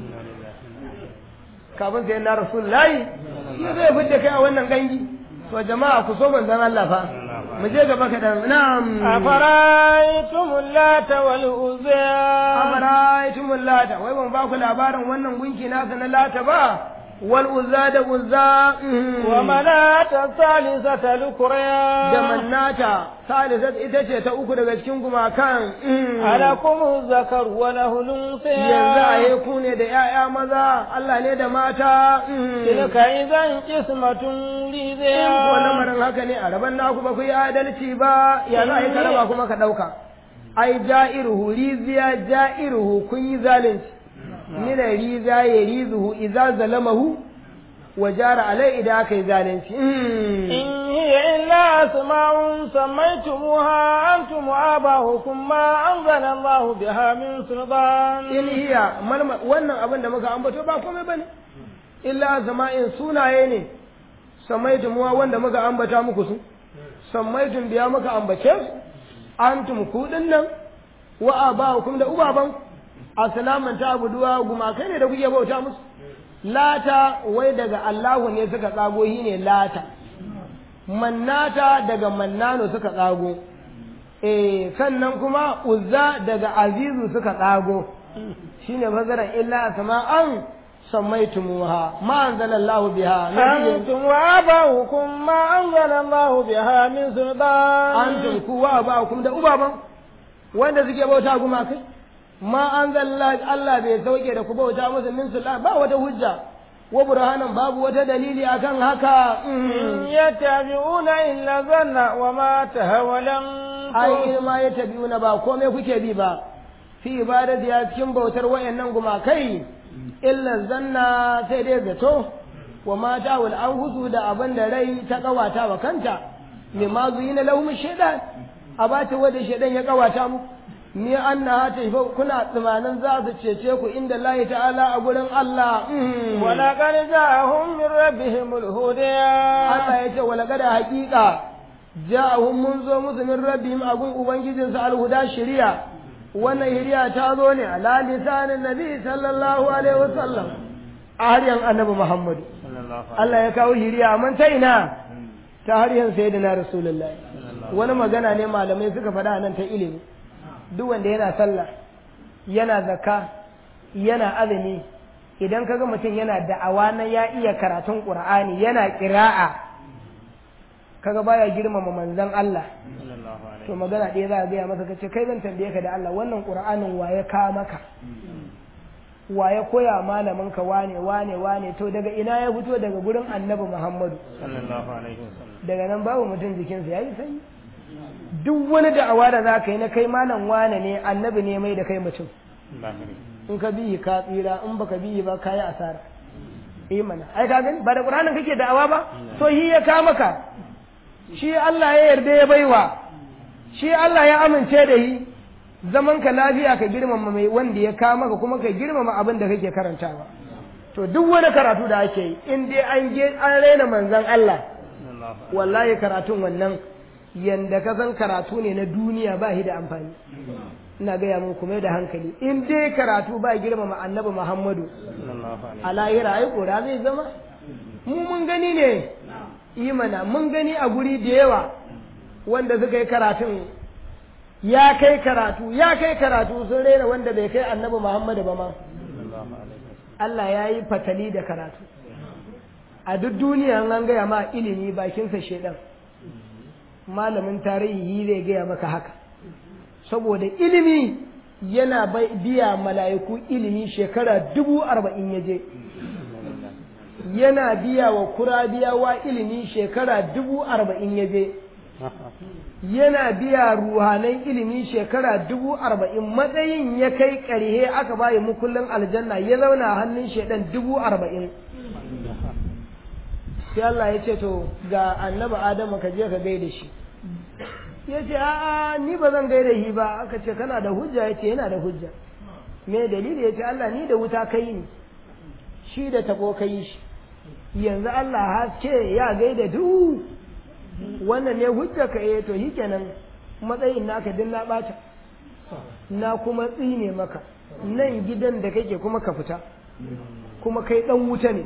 kafin sai na rasulullahi shi zai fidda kai a wannan gangi to jama'a ku so manzon Allah fa mu je gaba kaɗan na'am afaraitumul lata wal uzza afaraitumul lata wai ban ba ku labarin wannan gunki nasa na lata ba wal uzza da uzza wa manata salisata lukriya da mannata salisat ita ce ta uku daga cikin gumakan alakum zakar wa lahu unsa yanzu a yi ku ne da 'ya'ya maza Allah ne da mata tilka idan qismatun in ko liza lamarin haka ne a raban naku ba ku yi adalci ba ya za a yi karaba kuma ka ɗauka ai ja'iruhu riziya ja'iruhu kun yi zalunci mina riza ya rizuhu idza zalamahu wa jara alai idan aka yi zalunci إن هي إلا أسماء سميتموها أنتم وآباؤكم ما أنزل الله بها من سلطان in hiya malma wannan abin da muka ambato ba komai bane illa zama'in sunaye ne samaitum wa wanda muka ambata muku su samaitum biya muka ambace su antum ku nan wa aba'ukum da ubaban asalaman ta abuduwa gumakai ne da kuke bauta musu lata wai daga Allahu ne suka tsago shi ne lata mannata daga mannano suka tsago eh sannan kuma uzza daga azizu suka tsago shine fasaran illa sama'an sammaitumuha ma anzalallahu biha min أنتم وآباؤكم ما أنزل الله بها من سلطان antum kuwa ba kum da ubaban wanda suke bauta kuma kai ma anzalla Allah bai sauke da ku bauta musu min sultan ba wata hujja wa burhanan babu wata dalili akan haka إن يتبعون إلا الظن وما تهوى ai الأنفس in ma ya tabi'una ba komai kuke bi ba fi ibadati ya cikin bautar wayannan gumakai illa zanna sai dai zato wa ma ta'ul anfusu da abin da rai ta kawata wa kanta me ma zuyina lahum shaytan abata wanda shaytan ya kawata mu ni anna ta kuna tsumanin za su cece ku inda Allah ta'ala a gurin Allah mm. ولقد جاءهم من ربهم الهدى Allah ya ce wala kada haƙiƙa ja'ahum mun zo musu min rabbihim agun ubangijin su alhuda shari'a wannan shari'a ta zo ne ala lisanin nabi sallallahu alaihi wasallam a haryan annabi Muhammad Allah ya kawo shari'a man ta ina ta haryan sayyidina rasulullahi wani magana ne malamai suka faɗa nan ta ilimi duk wanda yana sallah yana zakka yana azumi idan kaga mutum yana da'awa na ya iya karatun qur'ani yana qira'a kaga baya girmama manzon Allah to magana ɗaya za a gaya masa kace kai zan tambaye ka da Allah wannan qur'anin waye ka maka wa ya koya malamin ka wane wane wane to daga ina ya fito daga gurin annabi muhammadu sallallahu alaihi wasallam daga nan babu mutum jikinsa ya yi sanyi duk wani da'awa da za ka yi na kai malam wane ne annabi ne mai da kai mutum in ka biyi ka tsira in baka biyi ba ka yi asara eh mana ai ka gani ba da qur'anin kake da'awa ba to shi ya ka maka shi Allah ya yarda ya baiwa shi Allah ya amince da shi zaman ka lafiya ka girmama mai wanda ya ka maka kuma ka girmama abin da kake karantawa to duk wani karatu da ake yi in dai an je an raina manzon Allah wallahi karatun wannan yanda ka san karatu ne na duniya ba shi da amfani ina gaya muku mai da hankali in dai karatu ba girmama annabi muhammadu a lahira ai kora zai zama mu mun gani ne imana mun gani a guri da yawa wanda suka yi karatun ya kai karatu ya kai karatu sun rena wanda bai kai annabi muhammadu ba ma Allah ya yi fatali da karatu a duk duniya an gaya ma ilimi bakinsa shedan malamin tarihi zai gaya maka haka saboda ilimi yana biya mala'iku ilimi shekara dubu arba'in ya je yana biya wa kurabiyawa ilimi shekara dubu arba'in ya je yana biya ruhanan ilimi shekara dubu arba'in matsayin ya kai ƙarhe aka bayi mukullin aljanna ya zauna hannun shaidan dubu arba'in sai Allah ya ce to ga annabi Adamu ka je ka gaida shi ya ce a'a ni ba zan gaida shi ba aka ce kana da hujja ya ce yana da hujja me dalili ya ce Allah ni da wuta kai ni shi da tabo kai shi yanzu Allah haske ya gaida duk wannan ne hujja ka eh to shikenan matsayin naka din na bata na kuma tsine maka nan gidan da kake kuma ka fita kuma kai dan wuta ne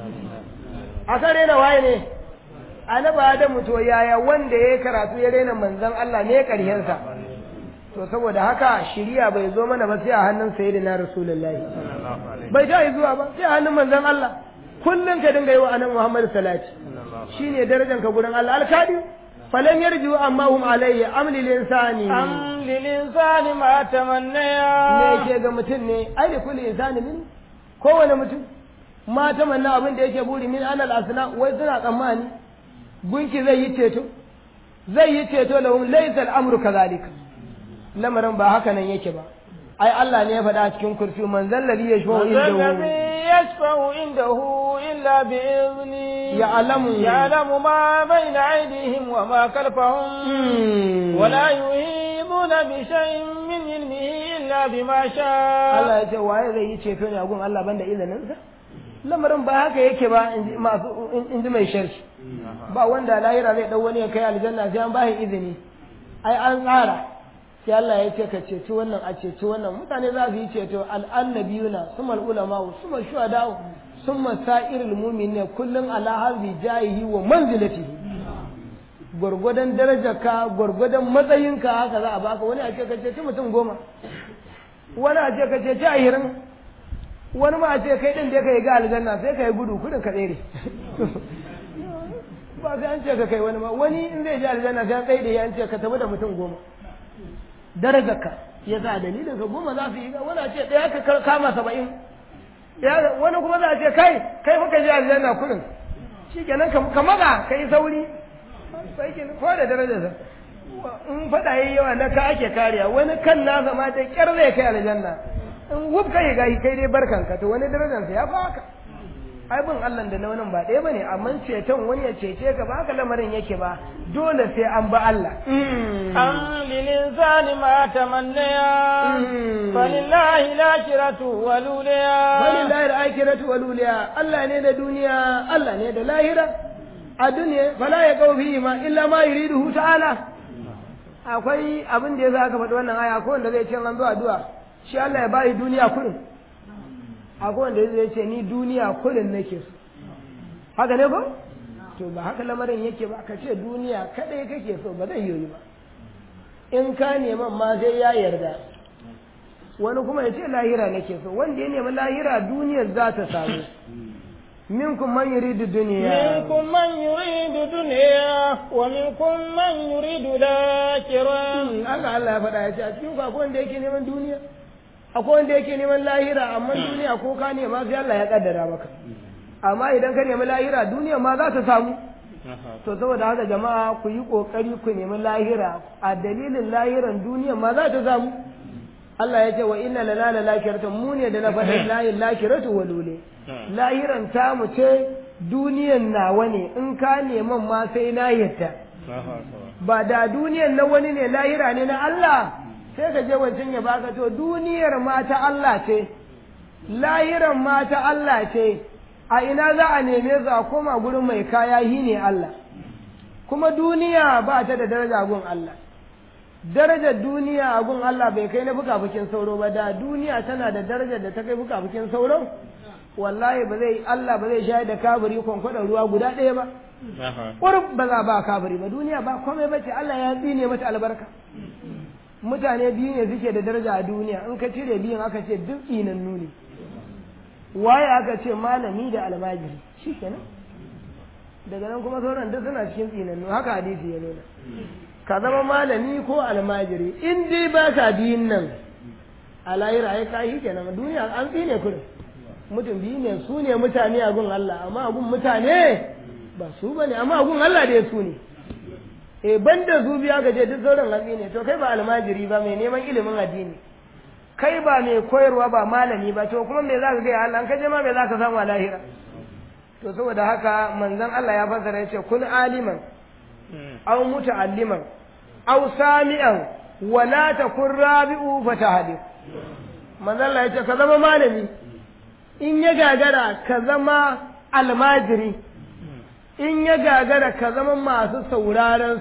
a kan rena waye ne annabi adamu to yaya wanda ya karatu ya rena manzon Allah ne karhensa to saboda haka shiriya bai zo mana ba sai a hannun sayyidina rasulullahi bai ta zuwa ba sai a hannun manzon Allah kullum ka dinga yi wa annabi Muhammad salati shine darajar ka gurin Allah alkadi falan yarju amma hum alayhi am lil insani am lil insani ma tamannaya ne ke ga mutum ne ai da kulli insani min kowane mutum ma tamanna abin da yake buri min anal asna wai suna tsammani gunki zai yi ceto zai yi ceto lahum laysa al-amru kadhalika lamarin ba haka nan yake ba ai Allah ne ya faɗa cikin kursi man zalladhi yashfa'u indahu yashfa'u indahu illa bi izni ya'lamu ya'lamu ma bayna aydihim wa ma khalfahum wa la yuhiduna bi shay'in min ilmihi illa bima sha'a Allah ya ce waye zai yi ceto ne a gun Allah banda izinin sa lamarin ba haka yake ba in ji mai sharshi ba wanda lahira zai dau wani ya kai aljanna sai an bashi izini ai an tsara sai Allah ya ce ka ceci wannan a ceci wannan mutane za su yi ceto al'annabiyuna summa ulama summa shuhada summa sa'irul mu'minin kullun ala hadhi jahihi wa manzilatihi gwargwadon darajarka gwargwadon matsayinka haka za a baka wani a ce ka ceci mutum goma wani a ce ka ceci ahirin wani ma a ce kai din da ka yi ga aljanna sai ka yi gudu kudin ka tsere ba sai an ce ka kai wani ma wani in zai ji aljanna sai an tsaye da ya an ce ka tafi da mutum goma darajarka ya sa dalilin ka goma za su yi wani a ce ɗaya ka kama saba'in wani kuma za a ce kai kai fa ka ji aljanna kudin shi kenan ka maza ka yi sauri sai kenan ko da darajarsa in faɗa yi yawa na ka ake kariya wani kan nasa ma da ƙyar zai kai aljanna in wuf kai ga kai dai barkanka to wani darajarsa ya fi haka ai bin Allah da na wannan ba ɗaya bane amma ceton wani ya cece ka ba haka lamarin yake ba dole sai an ba Allah am lil insani ma tamannaya falillahi lakiratu waluliya falillahi al-akhiratu waluliya Allah ne da duniya Allah ne da lahira a duniya fala ya kawo fi ma illa ma yuriduhu ta'ala akwai abin da yasa aka faɗi wannan aya ko wanda zai ce an zo addu'a shi Allah ya bayi duniya kurin akwai wanda zai ce ni duniya kurin nake so haka ne ko to ba haka lamarin yake ba ka ce duniya kadai kake so ba zai yoyi ba in ka neman ma sai ya yarda wani kuma ya ce lahira nake so wanda ya nemi lahira duniyar za ta samu منكم من يريد الدنيا منكم من يريد الدنيا ومنكم من يريد الآخرة haka Allah ya faɗa ya ce a cikin akwai wanda yake neman duniya akwai wanda yake neman lahira amma duniya ko ka nema sai Allah ya kaddara maka amma idan ka nemi lahira duniya ma za ta samu to saboda haka jama'a ku yi kokari ku nemi lahira a dalilin lahiran duniya ma za ta samu Allah ya ce wa inna lana la lakiratan mu ne da na faɗin layin lakiratu wa lule lahiran ta mu ce duniyan nawa ne in ka neman ma sai na yadda ba da duniyan na wani ne lahira ne na Allah sai ka je wancan ya baka to duniyar ma ta Allah ce lahiran ma ta Allah ce a ina za a neme su a koma gurin mai kaya hi ne Allah kuma duniya ba ta da daraja gun Allah darajar duniya a gun Allah bai kai na fukafukin sauro ba da duniya tana da darajar da ta kai fukafukin sauro wallahi ba zai Allah ba zai shayar da kabiri kwankwadon ruwa guda ɗaya ba ƙurb ba za ba kabiri ba duniya ba komai ba ce Allah ya tsine mata albarka mutane biyu ne suke da daraja a duniya in ka cire biyun aka ce duk tsinannu ne waye aka ce malami da almajiri shi kenan daga nan kuma sauran duk suna cikin tsinannu haka hadisi ya nuna ka zama malami ko almajiri in dai ba ka biyun nan a lahira ai ka yi kenan duniya an tsine kurin mutum biyu ne su ne mutane a gun Allah amma a gun mutane ba su bane amma a gun Allah dai su ne e banda su biya gaje duk sauran hatsi ne to kai ba almajiri ba mai neman ilimin addini kai ba mai koyarwa ba malami ba to kuma me za ka gaya Allah ka je ma me za ka samu a lahira to saboda haka manzon Allah ya fassara ya ce kun aliman aw muta'alliman aw sami'an wa la takun rabi'u fatahadi manzon Allah ya ce ka zama malami in ya gagara ka zama almajiri in ya gagara ka zama masu sauraron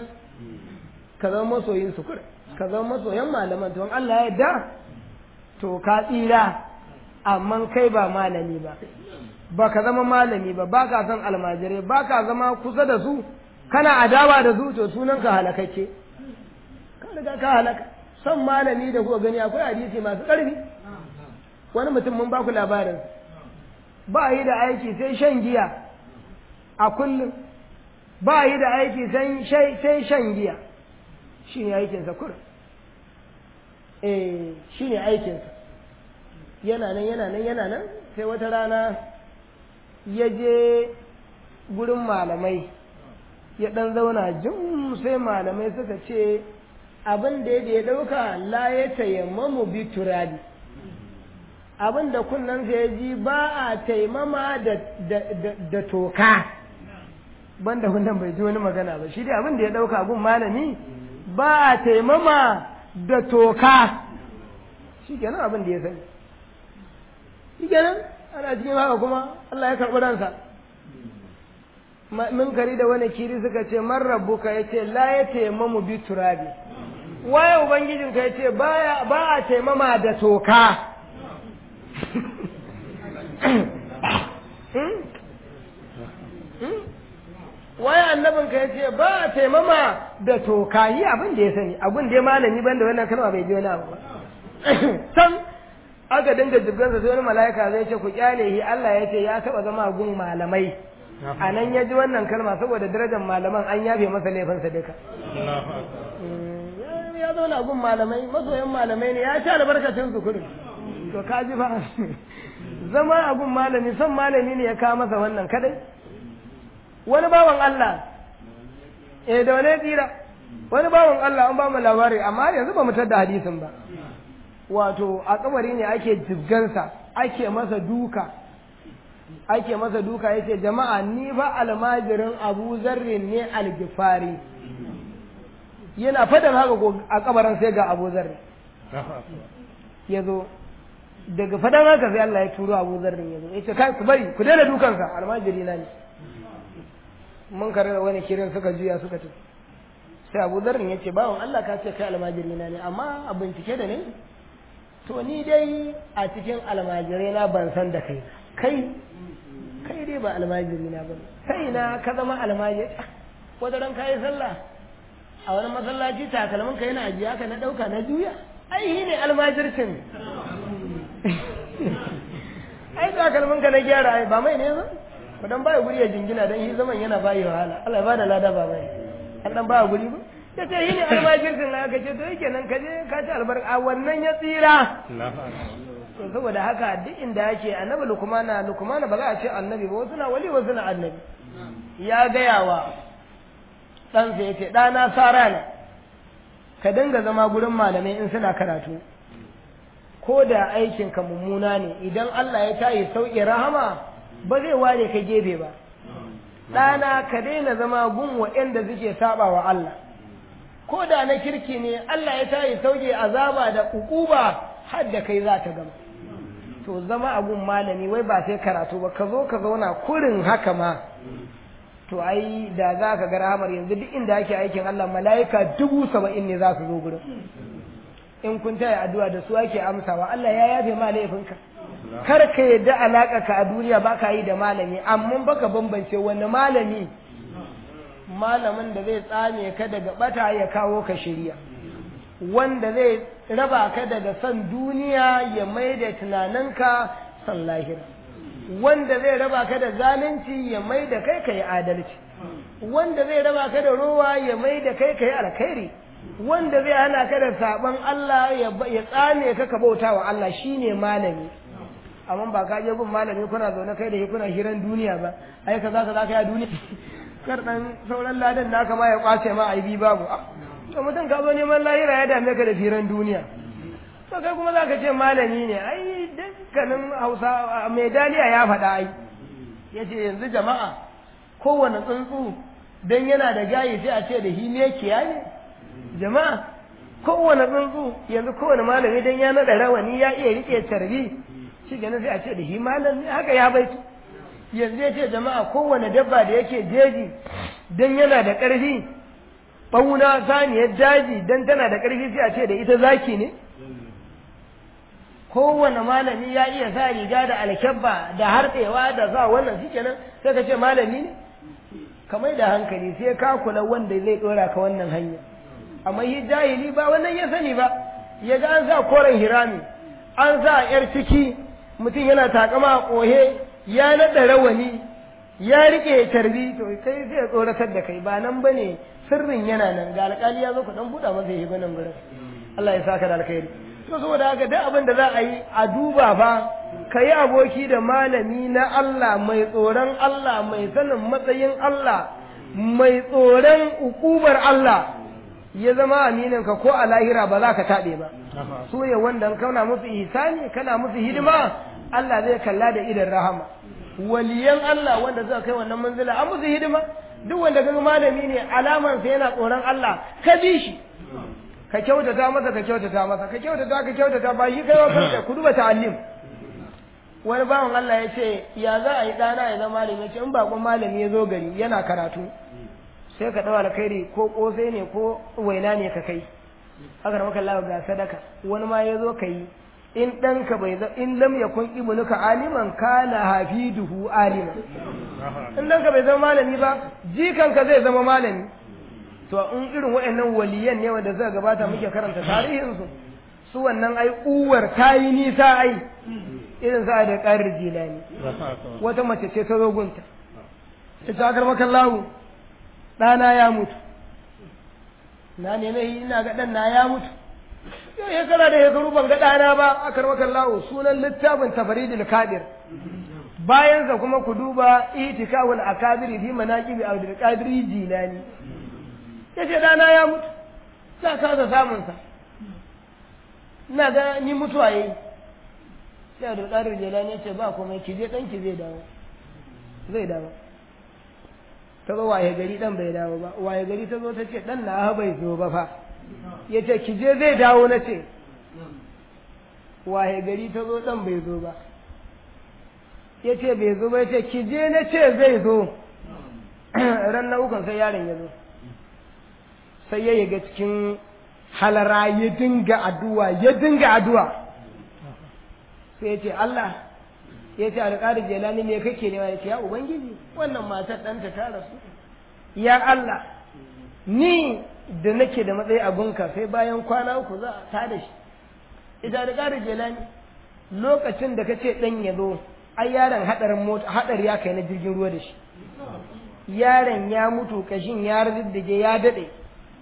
ka zama masoyin su kura ka zama masoyan malaman to Allah ya da to ka tsira amma kai ba malami ba ba ka zama malami ba ba ka san almajirai ba ka zama kusa da su kana adawa da su to sunan ka halakakke ka riga ka halaka son malami da kuka gani akwai hadisi masu ƙarfi wani mutum mun ba ku labarin ba yi da aiki sai shan giya a kullum ba yi da aiki sai shan giya shi ne aikinsa kurin eh shi ne aikinsa yana nan yana nan yana nan sai wata rana ya je gurin malamai ya ɗan zauna jin sai malamai suka ce abin da ya ɗauka la ya tayammamu bi turabi abin da kunnensa ya ji ba a taimama da toka banda wannan bai ji wani magana ba shi dai abin da ya ɗauka gun malami ba a taimama da toka shi kenan abin da ya sani shi kenan ana cikin haka kuma Allah ya karɓi ransa kari da wani kiri suka ce man rabbuka ya ce la ya taimamu bi turabi waye ubangijinka ya ce ba a taimama da toka waye annabin ka yace ba a taimama da toka yi abin da ya sani abin da ya malami ban da wannan kalma bai ji wani abu ba sam aka dinga jibgansa sai wani mala'ika zai ce ku kyale shi Allah ya ce ya taba zama gun malamai a nan ya ji wannan kalma saboda darajar malaman an yafe masa laifinsa duka ya zauna gun malamai masoyan malamai ne ya ci albarkacin su kurin to ka ji ba zama a gun malami son malami ne ya kawo masa wannan kadai wani bawan Allah eh da wani tsira wani bawan Allah an ba mu labari amma yanzu ba mu da hadisin ba wato a kabari ne ake jibgansa ake masa duka ake masa duka yace jama'a ni ba almajirin Abu Zarrin ne algifari yana fadan haka ko a kabarin sai ga Abu Zarri ya zo daga fadan haka sai Allah ya turo Abu Zarrin ya zo yace kai ku bari ku daina dukansa almajiri na ne mun kare da wani kirin suka juya suka tafi sai Abu Zarrin yace bawon Allah ka ce kai almajiri na ne amma a bincike da ne to ni dai a cikin almajirai na ban san da kai kai kai dai ba almajiri na bane kai na ka zama almajiri wata ran kai sallah a wani masallaci takalmin ka yana ajiya ka na dauka na juya ai ne almajircin ai takalmin ka na gyara ai ba mai ne ba ku dan baya guri ya jingina dan shi zaman yana bayi wahala Allah ya bada lada ba bai an dan baya guri ba ya ce yi ne almajirkin na aka ce to yake nan ka je ka ci albarka a wannan ya tsira to saboda haka duk inda yake annabi lukumana lukumana ba za a ce annabi ba wasu na wali wasu na annabi ya gaya wa ɗansa ya ce ɗana sara ne ka dinga zama gurin malamai in suna karatu ko da aikinka mummuna ne idan Allah ya tayi sauƙi rahama ba zai ware ka gefe ba ɗana ka daina zama gun waɗanda suke saba wa Allah ko da na kirki ne Allah ya tayi sauƙi azaba da ƙuƙuba har da kai za ta gama to zama a gun malami wai ba sai karatu ba ka zo ka zauna kurin haka ma to ai da za ka ga rahamar yanzu duk inda ake aikin Allah mala'ika dubu saba'in ne za su zo gurin in kun taya addu'a da su ake amsawa Allah ya yafe ma laifinka kar ka yadda alaka ka a duniya ba ka yi da malami amma baka bambance wani malami malamin da zai tsame ka daga bata ya kawo ka shirya wanda zai raba ka daga son duniya ya mai da tunaninka son lahira wanda zai raba ka da zalunci ya mai da kai ka yi adalci wanda zai raba ka da rowa ya mai da kai ka yi alkhairi wanda zai hana ka da saban Allah ya tsame ka ka bauta wa Allah shine malami amma ba ka je gun malami kuna zaune kai da kuna hiran duniya ba ai kaza kaza kai a duniya kar dan sauran ladan naka ma ya kwace ma aibi babu to mutum ka zo neman lahira ya dame ka da firan duniya to kai kuma zaka ce malami ne ai dukkanin Hausa mai daliya ya faɗa ai yace yanzu jama'a kowane tsuntsu dan yana da gayi sai a ce da himekiya ne jama'a kowane tsuntsu yanzu kowane malami dan ya naɗa rawani ya iya rike tarbi shi ganin sai a ce da hi malam ne haka ya baitu yanzu ya ce jama'a kowane dabba da yake jeji dan yana da ƙarfi ɓauna saniyar daji dan tana da ƙarfi sai a ce da ita zaki ne kowane malami ya iya sa riga da alkyabba da harɗewa da sa wannan shi kenan sai ka ce malami ne kamar da hankali sai ka kula wanda zai ɗora ka wannan hanya amma yi jahili ba wannan ya sani ba ya ga an sa koren hirami an sa yar ciki mutum yana takama a ƙohe ya naɗa rawani ya riƙe tarbi to kai zai tsoratar da kai ba nan ba ne sirrin yana nan ga alƙali ya zo ku ɗan buɗa masa ya nan gurin Allah ya saka da alkhairi to saboda haka duk abin da za a yi a duba fa ka yi aboki da malami na Allah mai tsoron Allah mai sanin matsayin Allah mai tsoron ukubar Allah ya zama aminin ka ko a lahira ba za ka taɓe ba su ne wanda kana musu ihsani kana musu hidima Allah zai kalla da idan rahama waliyan Allah wanda suka kai wannan manzila an musu hidima duk wanda kaga malami ne alaman sa yana tsoron Allah ka bi shi ka kyautata masa ka kyautata masa ka kyautata ka kyautata ba shi kai wa kanka ku duba ta'allim wani bawan Allah ya ce ya za a yi ɗana ya zama malami ya ce in bakon malami ya zo gari yana karatu sai ka ɗau alkhairi ko ƙosai ne ko waina ne ka kai haka da maka ga sadaka wani ma ya zo ka yi in ɗanka bai zama in lam yakun ibnuka aliman kana hafiduhu aliman in ɗanka bai zama malami ba jikanka zai zama malami to in irin waɗannan waliyan ne wanda suka gabata muke karanta tarihinsu su wannan ai uwar tayi nisa ai irin sa da ƙarir jilani wata mace ce ta zo gunta ta ta karmakan lahu ɗana ya mutu na neme ina ga ɗan na ya mutu yau shekara da shekaru ban ga ɗana ba a karmakan lahu sunan littafin tafaridul kadir bayan sa kuma ku duba itikawul akabiri fi manaqibi abdul qadir jilani yace ɗana ya mutu za kasa samun sa ina ga ni mutuwa yayi sai abdul qadir jilani yace ba komai ki je ɗanki zai dawo zai dawo ta zo waye gari dan bai dawo ba waye gari ta zo ta ce dan na bai zo ba fa ya ce ki je zai dawo na ce waye gari ta zo dan bai zo ba ya ce bai zo ba ya ce ki je na ce zai zo ran na ukun sai yaron ya zo sai ya yaga cikin halara ya dinga addu'a ya dinga addu'a sai ya ce Allah ya ce alƙari jelani ne kake nema ya ce ya ubangiji wannan matar ɗanta ta rasu ya Allah ni da nake da matsayi a gunka sai bayan kwana uku za a ta da shi ita alƙari jelani lokacin da kace ɗan ya zo ai yaron haɗarin mota haɗari ya kai na jirgin ruwa da shi yaron ya mutu kashin ya riddige ya daɗe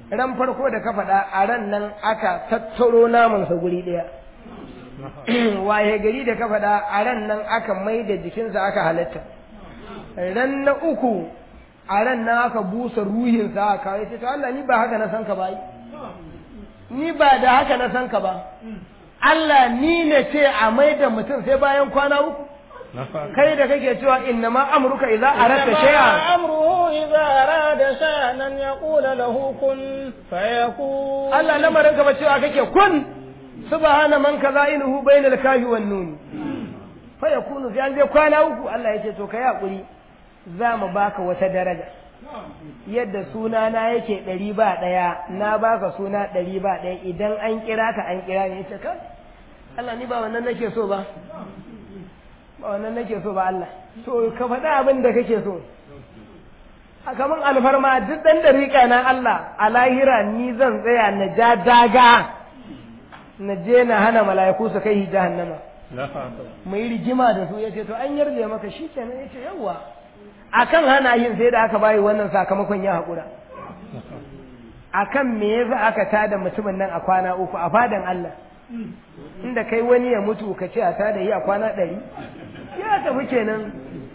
ran farko da ka faɗa a ran nan aka tattaro namansa guri ɗaya waye gari da ka faɗa a ran nan aka mai da jikinsa aka halatta ran na uku a ran nan aka busa ruhinsa aka kawo ce to Allah ni ba haka na san ka ba ni ba da haka na san ka ba Allah ni ne ce a mai da mutum sai bayan kwana uku kai da kake cewa inna ma amruka idza aradta shay'an amruhu idza arada shay'an an yaqula lahu kun fayakun Allah lamarin ka ba cewa kake kun subhana man kaza'inuhu bainal kafi wan nun fayakunu sai an je kwana uku Allah yake to kai hakuri za mu baka wata daraja yadda suna na yake ɗari ba ɗaya na baka suna ɗari ba ɗaya idan an kira ka an kira ne ita ka Allah ni ba wannan nake so ba ba wannan nake so ba Allah to ka faɗi abin da kake so a kaman alfarma duk ɗan dariƙa na Allah a lahira ni zan tsaya na ja daga na je na hana mala'iku su kai jahannama mu yi rigima da su yace to an yarje maka shi kenan yace yawwa akan hana yin sai da aka bayi wannan sakamakon ya haƙura akan me yasa aka tada mutumin nan a kwana uku a fadan Allah inda kai wani ya mutu ka ce a tada yi a kwana ɗari ya tafi kenan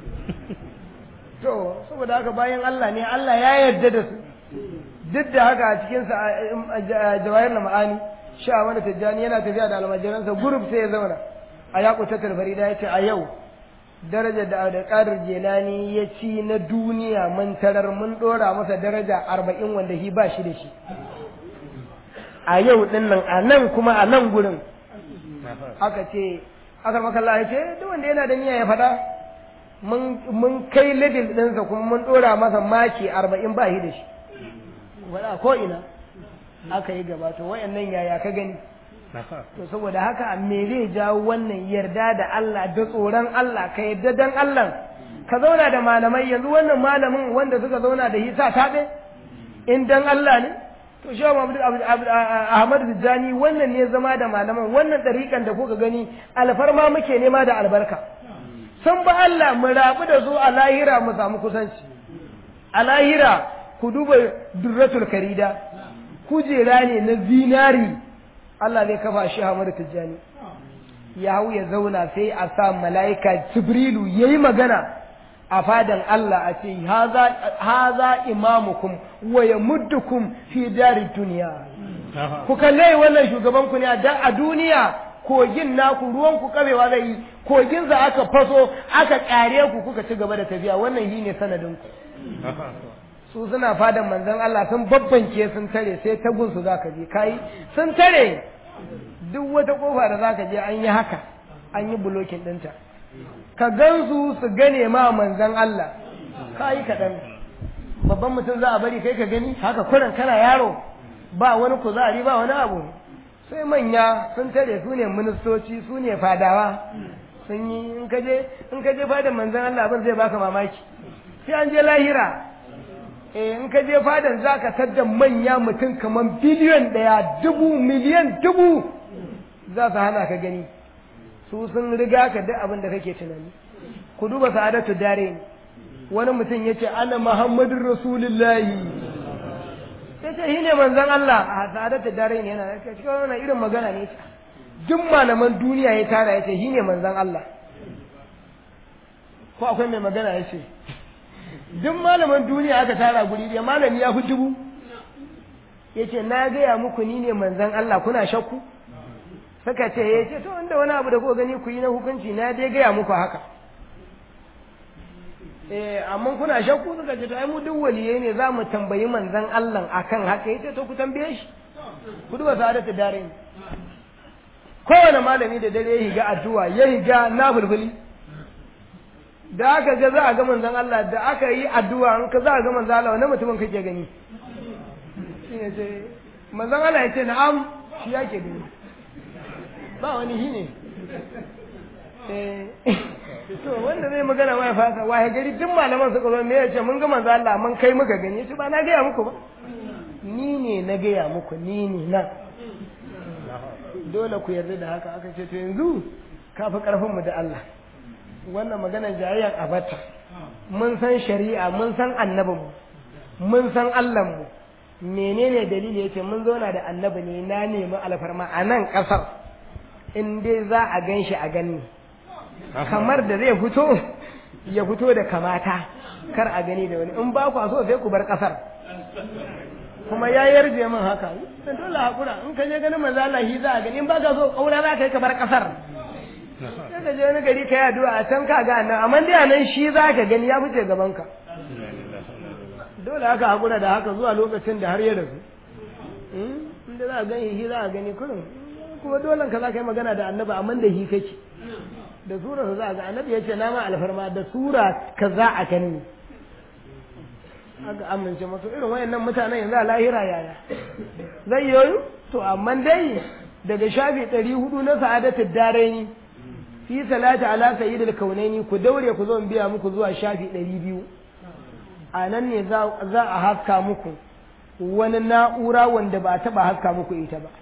to saboda haka bayan Allah ne Allah ya yarda da su duk da haka a cikin sa jawahir na ma'ani sha wani tijjani yana tafiya da almajiransa gurub sai ya zauna a yaƙutatul farida ya ce a yau darajar da Abdulkadir Jelani ya ci na duniya mun tarar mun dora masa daraja arba'in wanda shi ba shi da shi a yau din nan a nan kuma a nan gurin aka ce aka makalla ya ce duk wanda yana da niyya ya faɗa mun kai level ɗinsa kuma mun dora masa maki arba'in ba shi da shi wala ko ina aka yi gaba to wayannan yaya ka gani to saboda haka me zai jawo wannan yarda da Allah da tsoron Allah ka yarda dan Allah ka zauna da malamai yanzu wannan malamin wanda suka zauna da hisa taɓe in dan Allah ne to shi Ahmad Tijjani wannan ne zama da malaman wannan ɗariƙan da kuka gani alfarma muke nema da albarka sun ba Allah mu rabu da su a lahira mu samu kusanci a lahira ku duba durratul karida kujera ne na zinari Allah zai kafa shi Ahmad Tijjani ya hau ya zauna sai a sa mala'ika Jibrilu yayi magana a fadan Allah a ce haza imamukum wa yamuddukum fi dari duniya ku kalle wannan shugaban ku ne a duniya kogin naku ruwan ku kabewa zai yi kogin za aka faso aka kare ku kuka ci gaba da tafiya wannan shi ne sanadin ku su suna fadan manzon Allah sun babbanke sun tare sai ta gunsu za ka je kai sun tare duk wata kofa da za ka je an yi haka an yi bulokin ɗinta ka gansu su gane ma manzon Allah ka yi kaɗan babban mutum za a bari kai ka gani haka kuran kana yaro ba wani kuzari ba wani abu sai manya sun tare su ne ministoci su ne fadawa sun yi in ka je in ka je fadan manzon Allah abin zai baka mamaki sai an je lahira eh in ka je fadan zaka tadda manya mutum kaman biliyon ɗaya dubu miliyan dubu za su hana ka gani su sun riga ka duk abin da kake tunani ku duba sa'adatu dare wani mutum ya ce ana muhammadun rasulullahi ya ce shi ne manzan Allah a sa'adatu dare ne yana cikin wani irin magana ne ce duk malaman duniya ya tara ya ce shi ne manzan Allah ko akwai mai magana ya ce duk malaman duniya aka tara guri ɗaya malami ya fi dubu ya ce na gaya muku ni ne manzan Allah kuna shakku suka ce ya ce to inda wani abu da kuka gani ku yi na hukunci na dai gaya muku haka eh amma kuna shakku suka ce to ai mu duk waliyai ne za mu tambayi manzan Allah akan haka ya ce to ku tambaye shi ku duba sa'adatu dare kowane malami da dare ya higa addu'a ya higa na bulbuli da aka ga za a ga manzan Allah da aka yi addu'a an ka za a ga manzan Allah wani mutumin kake gani shi ne ce manzan Allah ya ce na'am shi yake gani ba wani shi ne to wanda zai magana ma ya fasa waye gari duk malaman suka zo me yace mun ga manzo Allah mun kai muka gani yace ba na gaya muku ba ni ne na gaya muku ni ne nan dole ku yarda da haka aka ce to yanzu ka fi karfin mu da Allah wannan maganar jayayyan abata mun san shari'a mun san annabin mu mun san Allah mu menene dalili yace mun zauna da annabi ne na nemi alfarma a nan kasar in dai za a gan shi a gani kamar da zai fito ya fito da kamata kar a gani da wani in ba ku so sai ku bar kasar kuma ya yarje min haka dan dole hakura in ka je ganin manzo Allah shi za a gani in ba ka so kaura za ka yi ka bar kasar sai ka je wani gari ka yi addu'a a can ka ga annan amma dai anan shi za ka gani ya fice gaban ka dole haka hakura da haka zuwa lokacin da har ya rasu inda za a gani shi za a gani kurin kuma dole ka za ka yi magana da annabi amma da shi kake da sura za a ga annabi ya ce na ma alfarma da sura ka za a gani aka amince masu irin wayannan mutanen yanzu a lahira yaya zai yoyu to amma dai daga shafi ɗari hudu na sa'adatul daraini fi salati ala sayyidil kaunaini ku daure ku zo in biya muku zuwa shafi ɗari biyu a nan ne za a haska muku wani na'ura wanda ba a taɓa haska muku ita ba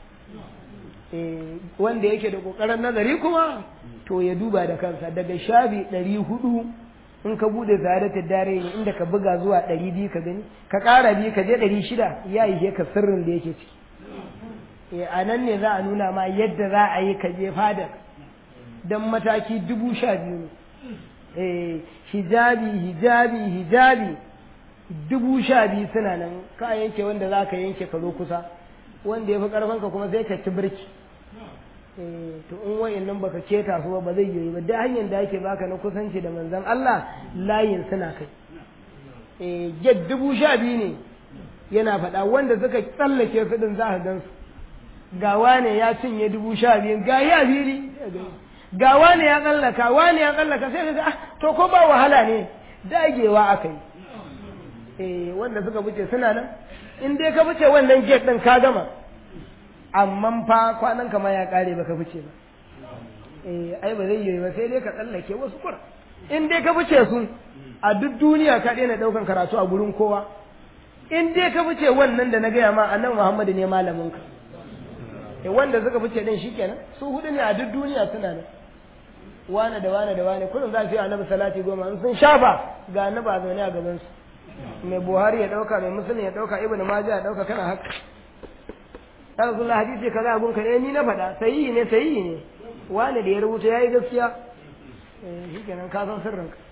wanda yake da ƙoƙarin nazari kuma to ya duba da kansa daga shafi ɗari hudu in ka bude zarata dare ne inda ka buga zuwa ɗari biyu ka gani ka ƙara biyu ka je ɗari shida ya yi ka sirrin da yake ciki a nan ne za a nuna ma yadda za a yi ka je fadar don mataki dubu sha biyu ne hijabi hijabi hijabi dubu sha biyu suna nan ka yanke wanda za ka yanke ka zo kusa wanda ya fi ƙarfanka kuma sai ka ci birki to in wayan nan baka keta su ba ba zai yi ba da hanyar da ake baka na kusanci da manzon Allah layin suna kai eh get dubu sha biyu ne yana faɗa wanda suka tsallake su din za ka gan su ga wane ya cinye dubu sha biyu ga ya biri ga wane ya tsallaka wane ya tsallaka sai ka ga ah to ko ba wahala ne dagewa aka yi eh wanda suka wuce suna nan in dai ka wuce wannan get din ka gama amma fa kwanan kama ya kare baka fice ba eh ai ba zai yi ba sai dai ka tsallake wasu kura in dai ka fice su a duk duniya ka daina daukan karatu a gurin kowa in dai ka fice wannan da na gaya ma annabi Muhammadu ne malamin ka eh wanda suka fice din shikenan su hudu ne a duk duniya suna nan wane da wane da wane kullum za su yi annabi salati goma in sun shafa ga annabi a zaune a gaban su mai buhari ya dauka mai musulmi ya dauka ibnu majah ya dauka kana haka ya rasulullah hadisi kaza abun ka ne ni na faɗa sahihi ne sahihi ne wani da ya rubuta yayi gaskiya eh shikenan ka san sirrin ka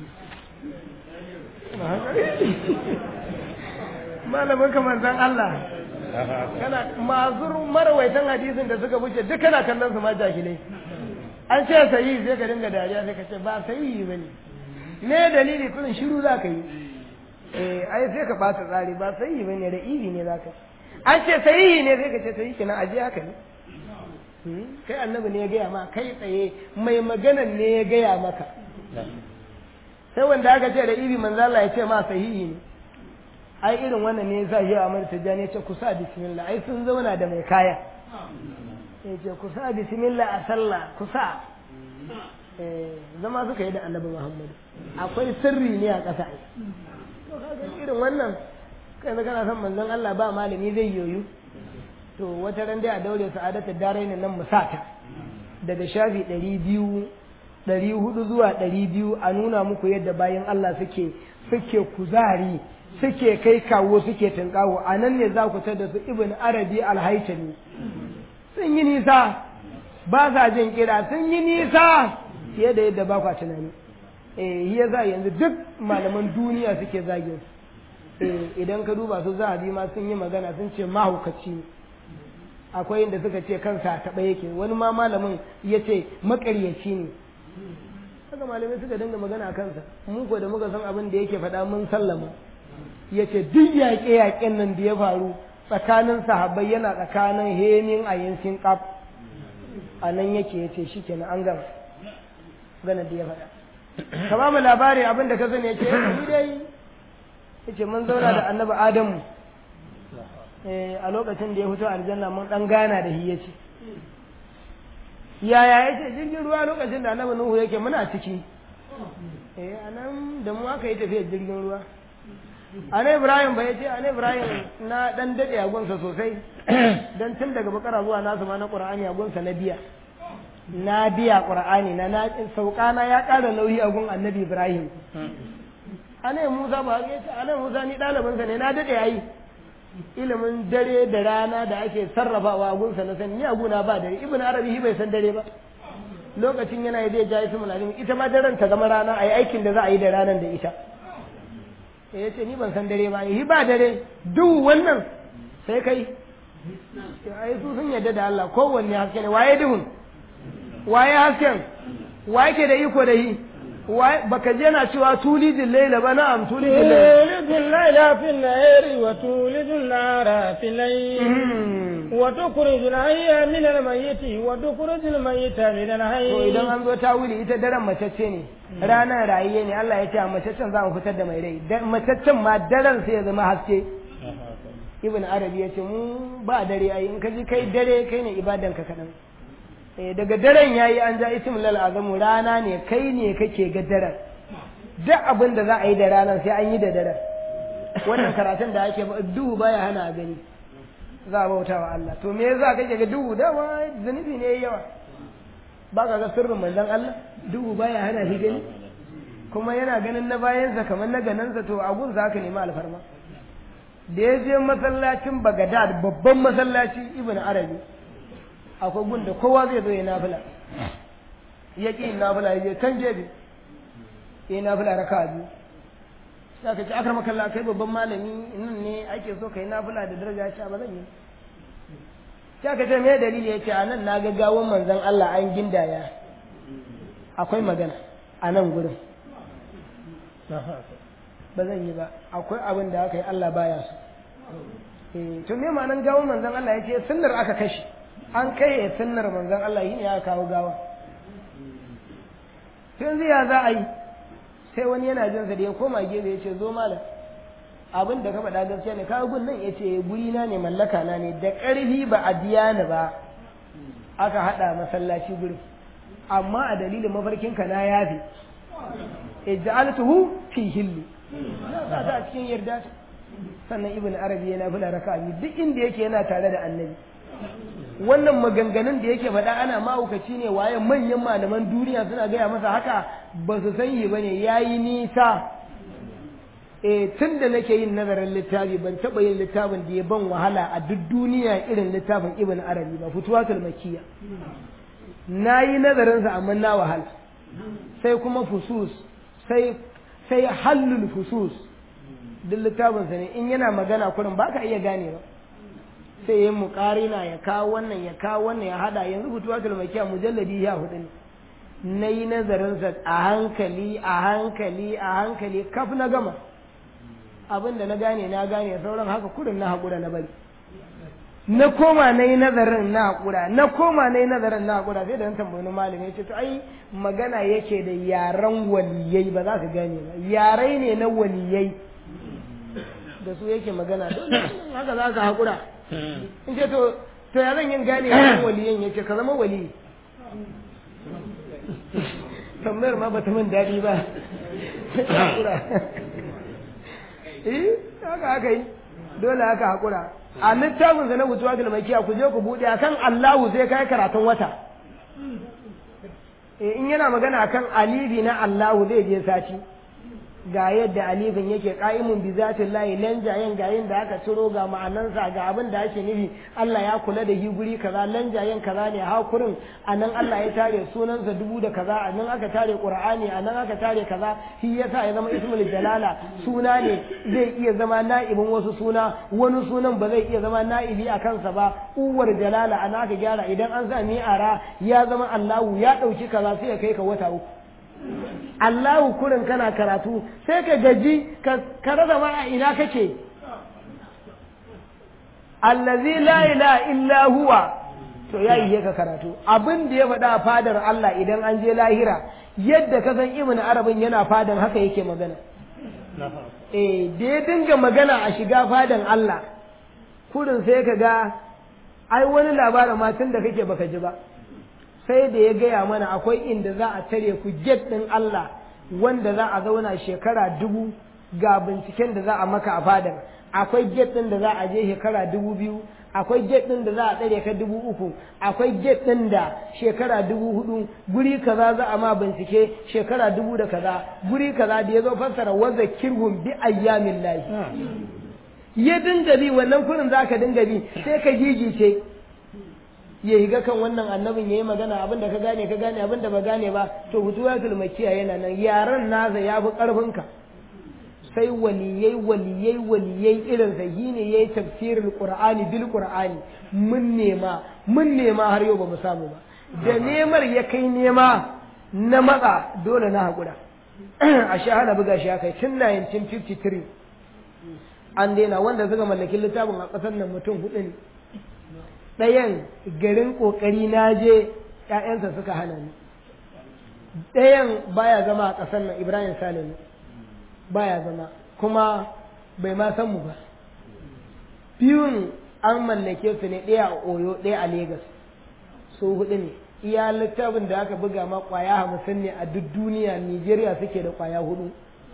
malamin ka manzon Allah kana mazur marawaitan hadisin da suka wuce duk kana kallon su ma jahilai an ce sahihi sai ka dinga dariya sai ka ce ba sahihi bane me dalili kullun shiru za ka yi eh ai sai ka bata tsari ba sahihi bane da ibi ne za ka yi an ce sahihi ne sai ka ce sahihi kenan aje haka ne kai annabi ne ya gaya ma kai tsaye mai maganan ne ya gaya maka sai wanda aka ce da ibi manzo Allah ya ce ma sahihi ne ai irin wannan ne yasa shi Ahmad Tijjani ya ce ku sa bismillah ai sun zauna da mai kaya ya ce ku sa bismillah a sallah ku sa zama suka yi da annabi Muhammad akwai sirri ne a ƙasa to kaga irin wannan kai da kana son manzon Allah ba malami zai yoyu to wata ran dai a daure sa'adatu darain nan musata daga shafi ɗari biyu ɗari hudu zuwa ɗari biyu a nuna muku yadda bayan Allah suke suke kuzari suke kai kawo suke tunkawo a nan ne za ku da su ibn arabi alhaitami sun yi nisa ba sa jin kira sun yi nisa fiye da yadda ba kwa tunani eh yasa yanzu duk malaman duniya suke zagin su idan ka duba su zahabi ma sun yi magana sun ce mahaukaci ne akwai inda suka ce kansa taɓa yake wani ma malamin ya ce makaryaci ne haka malamai suka dinga magana a kansa mu ko da muka san abin da yake faɗa mun sallama ya ce duk yaƙe-yaƙen nan da ya faru tsakanin sahabbai yana tsakanin hemin a yankin ƙaf a nan yake ya ce shi kenan an gama gana da ya faɗa ka ba mu labari abin da ka sani ya ce ni dai yace mun zauna da annabi adamu a lokacin da ya fito aljanna mun dan gana da shi yace yaya yace jirgin ruwa lokacin da annabi nuhu yake muna ciki eh anan da mu aka yi tafiyar jirgin ruwa ana ibrahim ba yace ana ibrahim na dan dade a gunsa sosai dan tun daga bakara zuwa nasu ma na qur'ani a gunsa na biya na biya qur'ani na na saukana ya ƙara nauyi a gun annabi ibrahim ana Musa ba ya ce ana Musa ni ɗalibinsa ne na daɗe yayi ilimin dare da rana da ake sarrafawa a gunsa na sani ni a guna ba dare ibn arabi shi bai san dare ba lokacin yana yi zai ja ismul alim ita ma daren ta zama rana a yi aikin da za a yi da ranar da ita sai ya ce ni ban san dare ba yi ba dare duk wannan sai kai ai su sun yarda da Allah kowanne haske ne waye duhun waye hasken waye ke da iko da yi baka je na cewa tulijin laila ba na'am tulijin laila tulijin laila fi nahari wa tulijin nara fi layl wa tukhrijul hayya min al-mayyiti wa tukhrijul mayyita min al-hayy to idan an zo ta wuli ita daren macece ne ranar rayiye ne Allah ya ce a macecen za mu fitar da mai rai macecen ma daren sai ya zama haske ibn arabi ya ce mu ba dare ai in ka ji kai dare kai ne ibadan ka kadan daga daren yayi an ja ismul lal azamu rana ne kai ne kake ga daren duk abin da za a yi da ranar sai an yi da daren wannan karatun da ake duhu baya hana a gani za a bauta wa Allah to me yasa kake ga duhu dama zunubi ne yawa ba ka ga sirrin manzon Allah duhu baya hana shi gani kuma yana ganin na bayansa kamar na ganansa to a gun za ka nemi alfarma da ya je masallacin Bagadad babban masallaci Ibn Arabi akwai gun da kowa zai zo ya nafila ya ƙi nafila ya je can gefe ya yi nafila raka biyu sai ka ce akar makalla kai babban malami nan ne ake so ka yi nafila da daraja sha ba zan yi sai ka ce me dalili ya ce a nan na ga gawon manzon Allah an gindaya akwai magana a nan gurin ba zan yi ba akwai abin da aka yi Allah baya so to me ma'anan gawon manzon Allah ya ce sunnar aka kashe an kai sunnar manzon Allah yi ne ya kawo gawa tun ziya za a yi sai wani yana jin sa da ya koma gefe ya ce zo malam abin da ka faɗa gaskiya ne kawo gun nan ya ce guri na ne mallaka na ne da ƙarfi ba a biya ni ba aka haɗa masallaci gurin amma a dalilin mafarkinka na yafi ij'altuhu fi hilli na sa ta a cikin yarda sannan ibn arabi yana fula raka'a duk inda yake yana tare da annabi wannan maganganun da yake faɗa ana mahaukaci ne waye manyan malaman duniya suna gaya masa haka ba su san yi ba ne ya yi nisa e tun da nake yin nazarin littafi ban taɓa yin littafin da ya ban wahala a duk duniya irin littafin ibn arabi ba fituwatul makiya na yi nazarinsa amma na wahala sai kuma fusus sai sai hallul fusus duk littafinsa ne in yana magana kurin ba ka iya gane ba sai yin muƙarina ya kawo wannan ya kawo wannan ya hada yanzu fituwatul makiya mujalladi ya hudu ne na yi nazarinsa a hankali a hankali a hankali kaf na gama abin da na gane na gane sauran haka kurin na haƙura na bari na koma na yi nazarin na haƙura na koma na yi nazarin na haƙura sai da na tambayi malami ya ce to ai magana yake da yaren waliyai ba za ka gane ba yarai ne na waliyai da su yake magana don haka za ka haƙura in ce to to ya zan yin gane yaren waliyan ya ce ka zama wali tambayar ma ba ta min daɗi ba haƙura eh haka aka yi dole haka haƙura a littafin sa na wutuwa da makiya ku je ku buɗe akan Allahu sai kai karatun wata in yana magana akan alibi na Allahu zai je sati ga yadda alifin yake qa'imun bi zatin lahi lanjayen ga yin da aka ciro ga ma'anansa ga abin da ake nufi Allah ya kula da shi guri kaza lanjayen kaza ne hakurin anan Allah ya tare sunansa dubu da kaza anan aka tare Qur'ani anan aka tare kaza shi yasa ya zama ismul jalala suna ne zai iya zama na'ibin wasu suna wani sunan ba zai iya zama na'ibi a kansa ba uwar jalala ana aka gyara idan an sa mi'ara ya zama Allahu ya dauki kaza sai ya kai ka wata uku Allahu kurin kana karatu sai ka gaji ka rasa ma a ina kake allazi la ilaha illa huwa to ya yi ka karatu abin da ya faɗa fadar Allah idan an je lahira yadda ka san ibn arabin yana fadan haka yake magana eh da ya dinga magana a shiga fadan Allah kurin sai ka ga ai wani labarin ma tun da kake baka ji ba sai da ya gaya mana akwai inda za a tare ku get ɗin Allah wanda za a zauna shekara dubu ga binciken da za a maka a fadar akwai get ɗin da za a je shekara dubu biyu akwai get ɗin da za a tsare ka dubu uku akwai get ɗin da shekara dubu hudu guri kaza za a ma bincike shekara dubu da kaza guri kaza da ya zo fassara waza kirhum bi ayyamin lahi ya dinga bi wannan kurin za ka dinga bi sai ka gigice ya higa kan wannan annabin ya yi magana abin da ka gane ka gane abin da ba gane ba to hutuwatul makiya yana nan yaran nasa ya fi ƙarfinka sai waliyai waliyai waliyai irin sa shi ne yayi tafsirin qur'ani bil qur'ani mun nema mun nema har yau ba mu samu ba da nemar ya kai nema na matsa dole na haƙura a shahada buga shi kai tun 1953 an daina wanda suka mallaki littafin a ƙasar nan mutum hudu ne ɗayan garin ƙoƙari na je ‘ya'yansa suka hana ni ɗayan baya zama a ƙasar nan ibrahim salim baya zama kuma bai ma san mu ba biyun an mallake su ne ɗaya a oyo ɗaya a Legas su hudu ne iya littafin da aka buga ma kwaya hamsin ne a duk duniya nigeria suke da kwaya hudu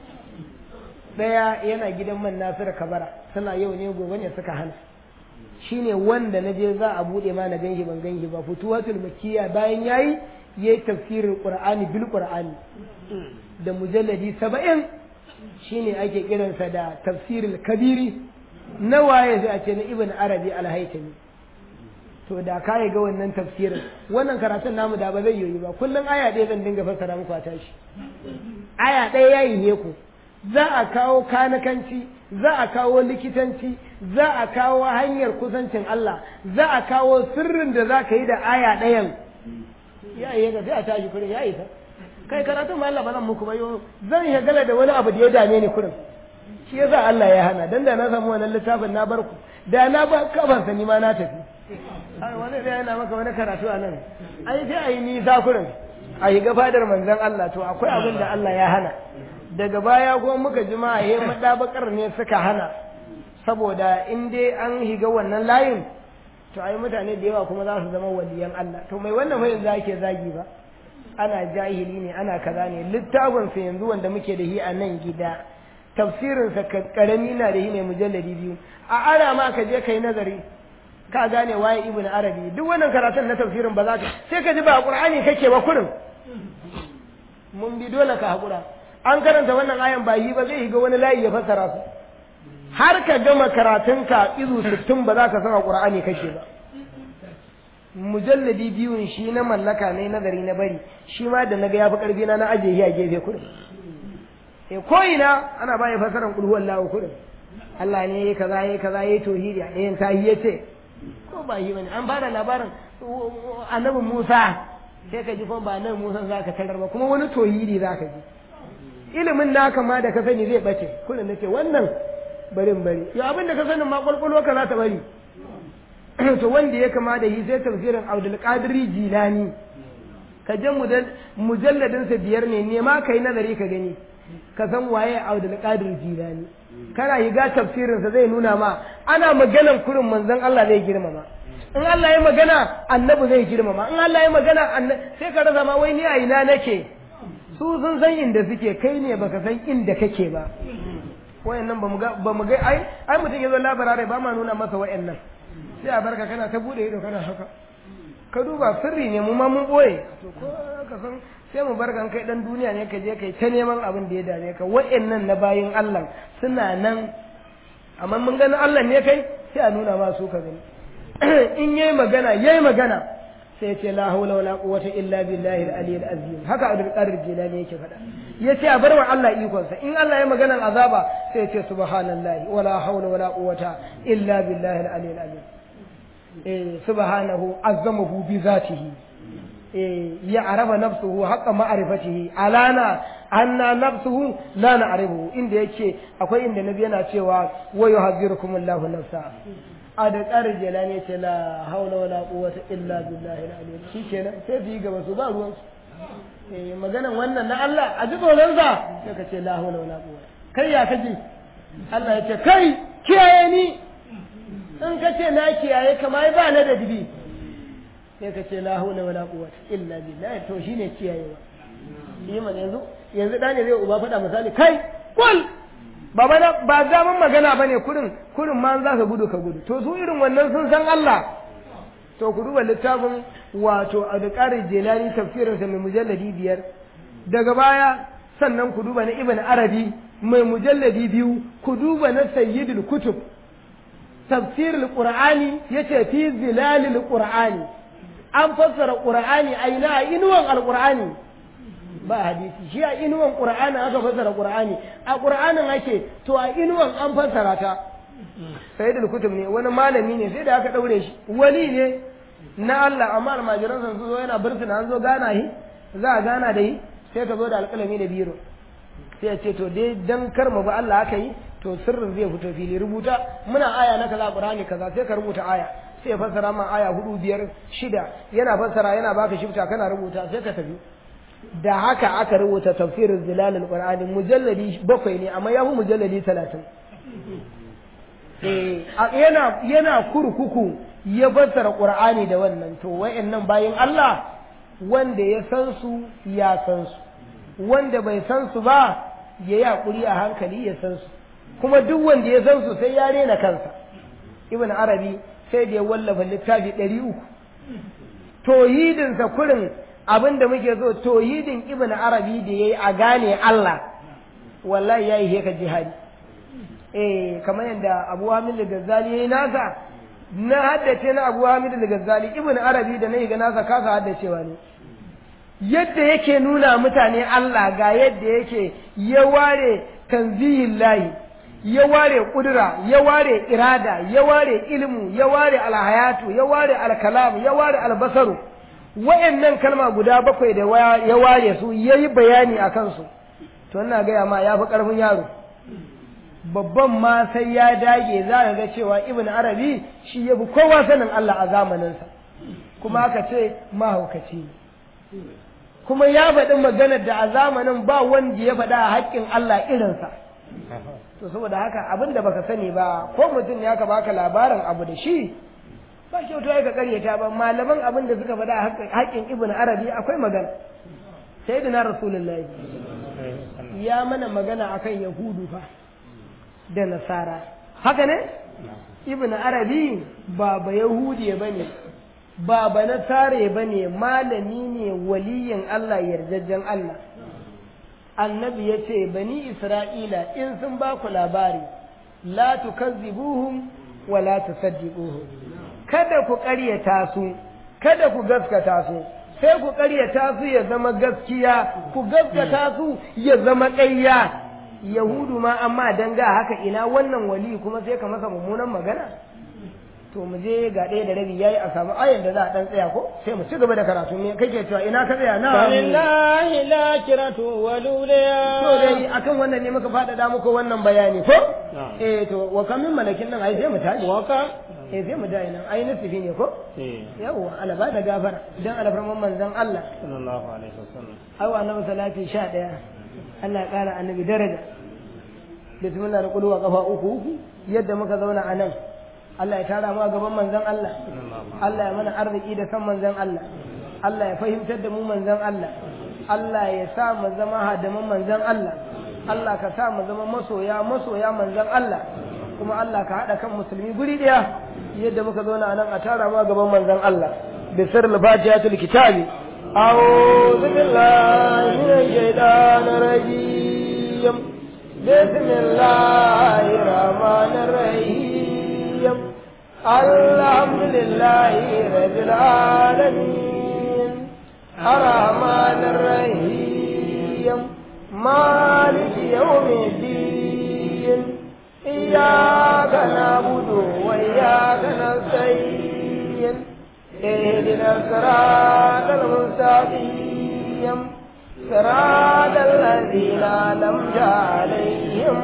ɗaya yana gidan man nasiru kabara suna yau ne gobe ne suka hana shine wanda na je za a buɗe ma na ganshi ban ganshi ba futuwatul makiya bayan yayi yayi tafsirin qur'ani bil qur'ani da mujalladi saba'in shine ake kiransa da tafsirul kabiri na waye sai a ce na ibn arabi al-haytami to da ka ga wannan tafsirin wannan karatun namu da ba zai yi ba kullum aya ɗaya zan dinga fassara muku a tashi aya ɗaya yayi ne ku za a kawo kanakanci za a kawo likitanci za a kawo hanyar kusancin Allah za a kawo sirrin da za ka yi da aya ɗayan ya yi ga sai a tashi kurin ya isa kai karatun ma Allah ba zan muku ba yo zan shagala da wani abu da ya dame ni kurin shi yasa Allah ya hana dan da na samu wannan littafin na bar ku da na ba kaban ni ma na tafi ai wani da yana maka wani karatu a nan ai sai ayi nisa kurin a yi fadar manzon Allah to akwai abin da Allah ya hana daga baya kuma muka ji ma yayin madabakar ne suka hana saboda in dai an higa wannan layin to ai mutane da yawa kuma za su zama waliyan Allah to mai wannan fa yanzu ake zagi ba ana jahili ne ana kaza ne littafin sa yanzu wanda muke da shi a nan gida tafsirin sa karami na da shi ne mujalladi biyu a ara ma ka je kai nazari ka gane waye ibnu arabi duk wannan karatun na tafsirin ba za ka sai ka ji ba qur'ani kake ba kurin mun bi dole ka hakura an karanta wannan ayan ba yi ba zai ga wani layi ya fassara su har ka gama karatunka izu sittin ba za ka san a qur'ani kake ba mujalladi biyun shi na mallaka ne nazari na bari shi ma da naga yafi karfi na na aje shi a gefe kudin eh ko ina ana baya fasaran kul huwallahu kudin Allah ne yayi kaza yayi kaza yayi tauhidi a ɗayan tahi yace ko ba yi bane an bada labarin annabi Musa sai ka ji kuma ba nan Musa zaka tarar ba kuma wani tauhidi zaka ji ilimin naka ma da ka sani zai bace kullum nace wannan barin bari ya abin da ka sanin ma kwalkwalo ka za ta bari to wanda ya kama da shi sai tafsirin Abdul Qadir Jilani ka je mujalladin sa biyar ne ne ma kai nazari ka gani ka san waye Abdul Qadir Jilani kana higa tafsirin sa zai nuna ma ana maganan kurin manzon Allah zai girmama in Allah ya magana annabi zai girmama in Allah ya magana sai ka rasa ma wai ni a ina nake su sun san inda suke kai ne baka san inda kake ba wayannan ba mu ga ba mu ga ai ai mutum ya zo labarare ba ma nuna masa wayannan sai a barka kana ta bude ido kana haka ka duba sirri ne mu ma mun boye to ko ka san sai mu barka kai dan duniya ne ka je kai ta neman abin da ya dame ka wayannan na bayin Allah suna nan amma mun gani Allah ne kai sai a nuna ma su ka gani in yayi magana yayi magana sai ya ce la haula wala quwwata illa billahi al-aliyyil azim haka Abdul Qadir Jilani yake faɗa yace a barwa Allah ikonsa in Allah ya maganar azaba sai ya ce subhanallahi wala haula wala quwwata illa billahi al-aliyyil azim eh subhanahu azzamahu bi zatihi eh ya araba nafsuhu haqqa ma'rifatihi alana anna nafsuhu la na'rifu inda yake akwai inda nabi yana cewa wa yuhazzirukumullahu nafsa a da ƙarin jelani ce la haula wala quwwata illa billahi al-aliyyil shi kenan sai su yi gaba su ba ruwan su eh maganan wannan na Allah a ji tsoron sa sai ka ce la haula wala quwwata kai ya kaji Allah ya ce kai kiyaye ni in ka ce na kiyaye kamar ba na da dibi sai ka ce la haula wala quwwata illa billahi to shine kiyayewa yi man yanzu yanzu dane zai uba faɗa misali kai kul ba bana ba zaman magana bane kurin kurin ma za ka gudu ka gudu to su irin wannan sun san Allah to ku duba littafin wato Abdulkadir Jilani tafsirin sa mai mujalladi biyar daga baya sannan ku duba na Ibn Arabi mai mujalladi biyu ku duba na Sayyidul Kutub tafsirul qur'ani yace fi zilalil qur'ani an fassara qur'ani a ina a inuwan alqur'ani ba hadisi shi a inuwan qur'ani aka fassara qur'ani a qur'anin ake to a inuwan an fassara ta sayyidul kutub ne wani malami ne sai da aka daure shi wali ne na Allah amma almajiran sun zo yana bursuna an zo gana shi za a gana da yi sai ka zo da alƙalami da biro sai ya ce to dai dan kar mu ba Allah aka yi to sirrin zai fito fili rubuta muna aya na kaza qur'ani kaza sai ka rubuta aya sai ya fassara ma aya hudu biyar shida yana fassara yana baka shifta kana rubuta sai ka tafi da haka aka rubuta tafsirin zilalul qur'ani mujalladi bakwai ne amma ya fi mujalladi talatin eh yana yana kurkuku ya fassara qur'ani da wannan to wayannan bayin Allah wanda ya san su ya san su wanda bai san su ba ya yi hakuri a hankali ya san su kuma duk wanda ya san su sai ya rena kansa ibn arabi sai da ya wallafa littafi ɗari uku tohidinsa kurin abin da muke so tohidin ibn arabi da ya yi a gane Allah wallahi ya yi heka jihadi eh kamar yadda abu hamid da gazzali ya yi nasa na haddace na abu hamid da gazzali ibn arabi da na yi ga nasa kasa haddacewa ne yadda yake nuna mutane Allah ga yadda yake ya ware tanzihin layi ya ware kudura ya ware irada ya ware ilmu ya ware alhayatu ya ware alkalam ya ware albasaru wayannan kalma guda bakwai da ya ware su yayi bayani a kansu to ina gaya ma ya fi karfin yaro babban ma sai ya dage za ka ga cewa ibn arabi shi ya fi kowa sanin Allah a zamaninsa kuma aka ce mahaukaci ne kuma ya faɗi maganar da a zamanin ba wanda ya faɗa a haƙƙin Allah irinsa to saboda haka abin da baka sani ba ko mutum ya ka baka labarin abu da shi ba kyautu ya ka karyata ba malaman abin da suka faɗa a haƙƙin ibn arabi akwai magana sai da na rasulullahi ya mana magana akan yahudu fa da nasara haka ne ibn arabi ba ba yahudiya bane ba ba nasare bane malami ne waliyin Allah yarjejjen Allah annabi ya ce bani isra'ila in sun ba ku labari la tukazzibuhum wa la tusaddiquhum kada ku ƙaryata su kada ku gaskata su sai ku ƙaryata su ya zama gaskiya ku gaskata su ya zama ƙarya yahudu ma amma dan ga haka ina wannan wali kuma sai ka masa mummunan magana to mu je ga ɗaya da rabi yayi a samu ayan da za a dan tsaya ko sai mu ci gaba da karatu ne kake cewa ina ka tsaya na lillahi la kiratu waluliya to dai akan wannan ne muka faɗaɗa muku wannan bayani ko eh to wa kam min malakin nan ai sai mu tashi waka eh sai mu dai nan ai nasifi ne ko eh yawa ala ba da gafara dan alfarman manzon Allah sallallahu alaihi wasallam ai wa annabi salati 11 Allah ya kara annabi daraja bismillah da kulwa kafa uku uku yadda muka zauna a nan Allah ya tara mu a gaban manzon Allah Allah ya mana arziki da san manzon Allah Allah ya fahimtar da mu manzon Allah Allah ya sa mu zama hadaman manzon Allah Allah ka sa mu zama masoya masoya manzon Allah kuma Allah ka haɗa kan musulmi guri ɗaya yadda muka zauna a nan a tara mu a gaban manzon Allah bisir al-fatihatul kitabi أعوذ بالله من الشيطان الرجيم بسم الله الرحمن الرحيم الحمد لله رب العالمين الرحمن الرحيم مالك يوم الدين إياك نعبد وإياك نستعين اهدنا الصراط المستقيم صراط الذين أنعمت عليهم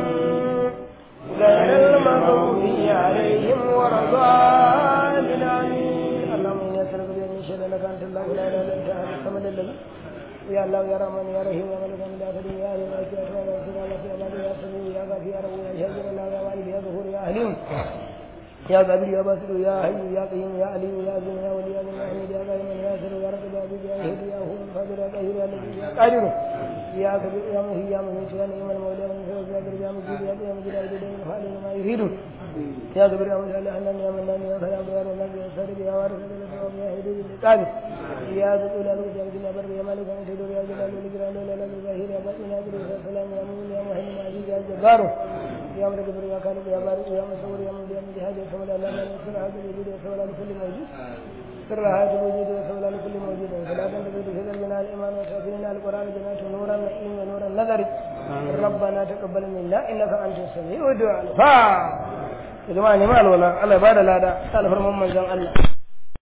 غير المغضوب عليهم ولا الضالين آمين اللهم إني أسألك بأن شهد لك أنت الله لا إله إلا أنت الصمد الذي يا الله يا رحمن يا رحيم يا ملك يا مدافع يا أهل الملك يا أسرار يا سلام يا أمان يا سميع يا غفير يا رب يا شهيد الله يا والد يا ظهور يا أهلين يا قبيل يا باسل يا حي يا قيوم يا علي يا عظيم يا ولي يا ذي الحميد يا قائم يا سر يا رب يا عزيز يا هدي يا هو القادر يا قهير يا لطيف يا قادر يا كبير يا مهي يا مميت يا نعم المولى من فوق يا كبير يا مجيد يا قيام جلال الدين الخالق ما يريد يا كبير يا مجيد يا حنان يا منان يا خيام يا رزاق يا صادق يا وارث يا لطيف يا هدي القادر يا ذو الجلال والإكرام يا بر يا مالك يا سيد يا جلال والإكرام يا لا الظاهر يا باطن يا قدير يا سلام يا مؤمن يا مهيمن يا عزيز يا جبار يا ملك البر يا خالق يا بارئ يا مصور يا من بيد هذه السماء لا لا يسر هذا الوجود وسوى لكل موجود سر هذا الوجود وسوى لكل موجود فلا تنتظر في قلبنا الايمان وتوفينا القران جنات نورا نعيم ونور النظر ربنا تقبل منا انك انت السميع الدعاء فا يا جماعه ne ma alwala Allah ya bada lada ta alfarman manzon Allah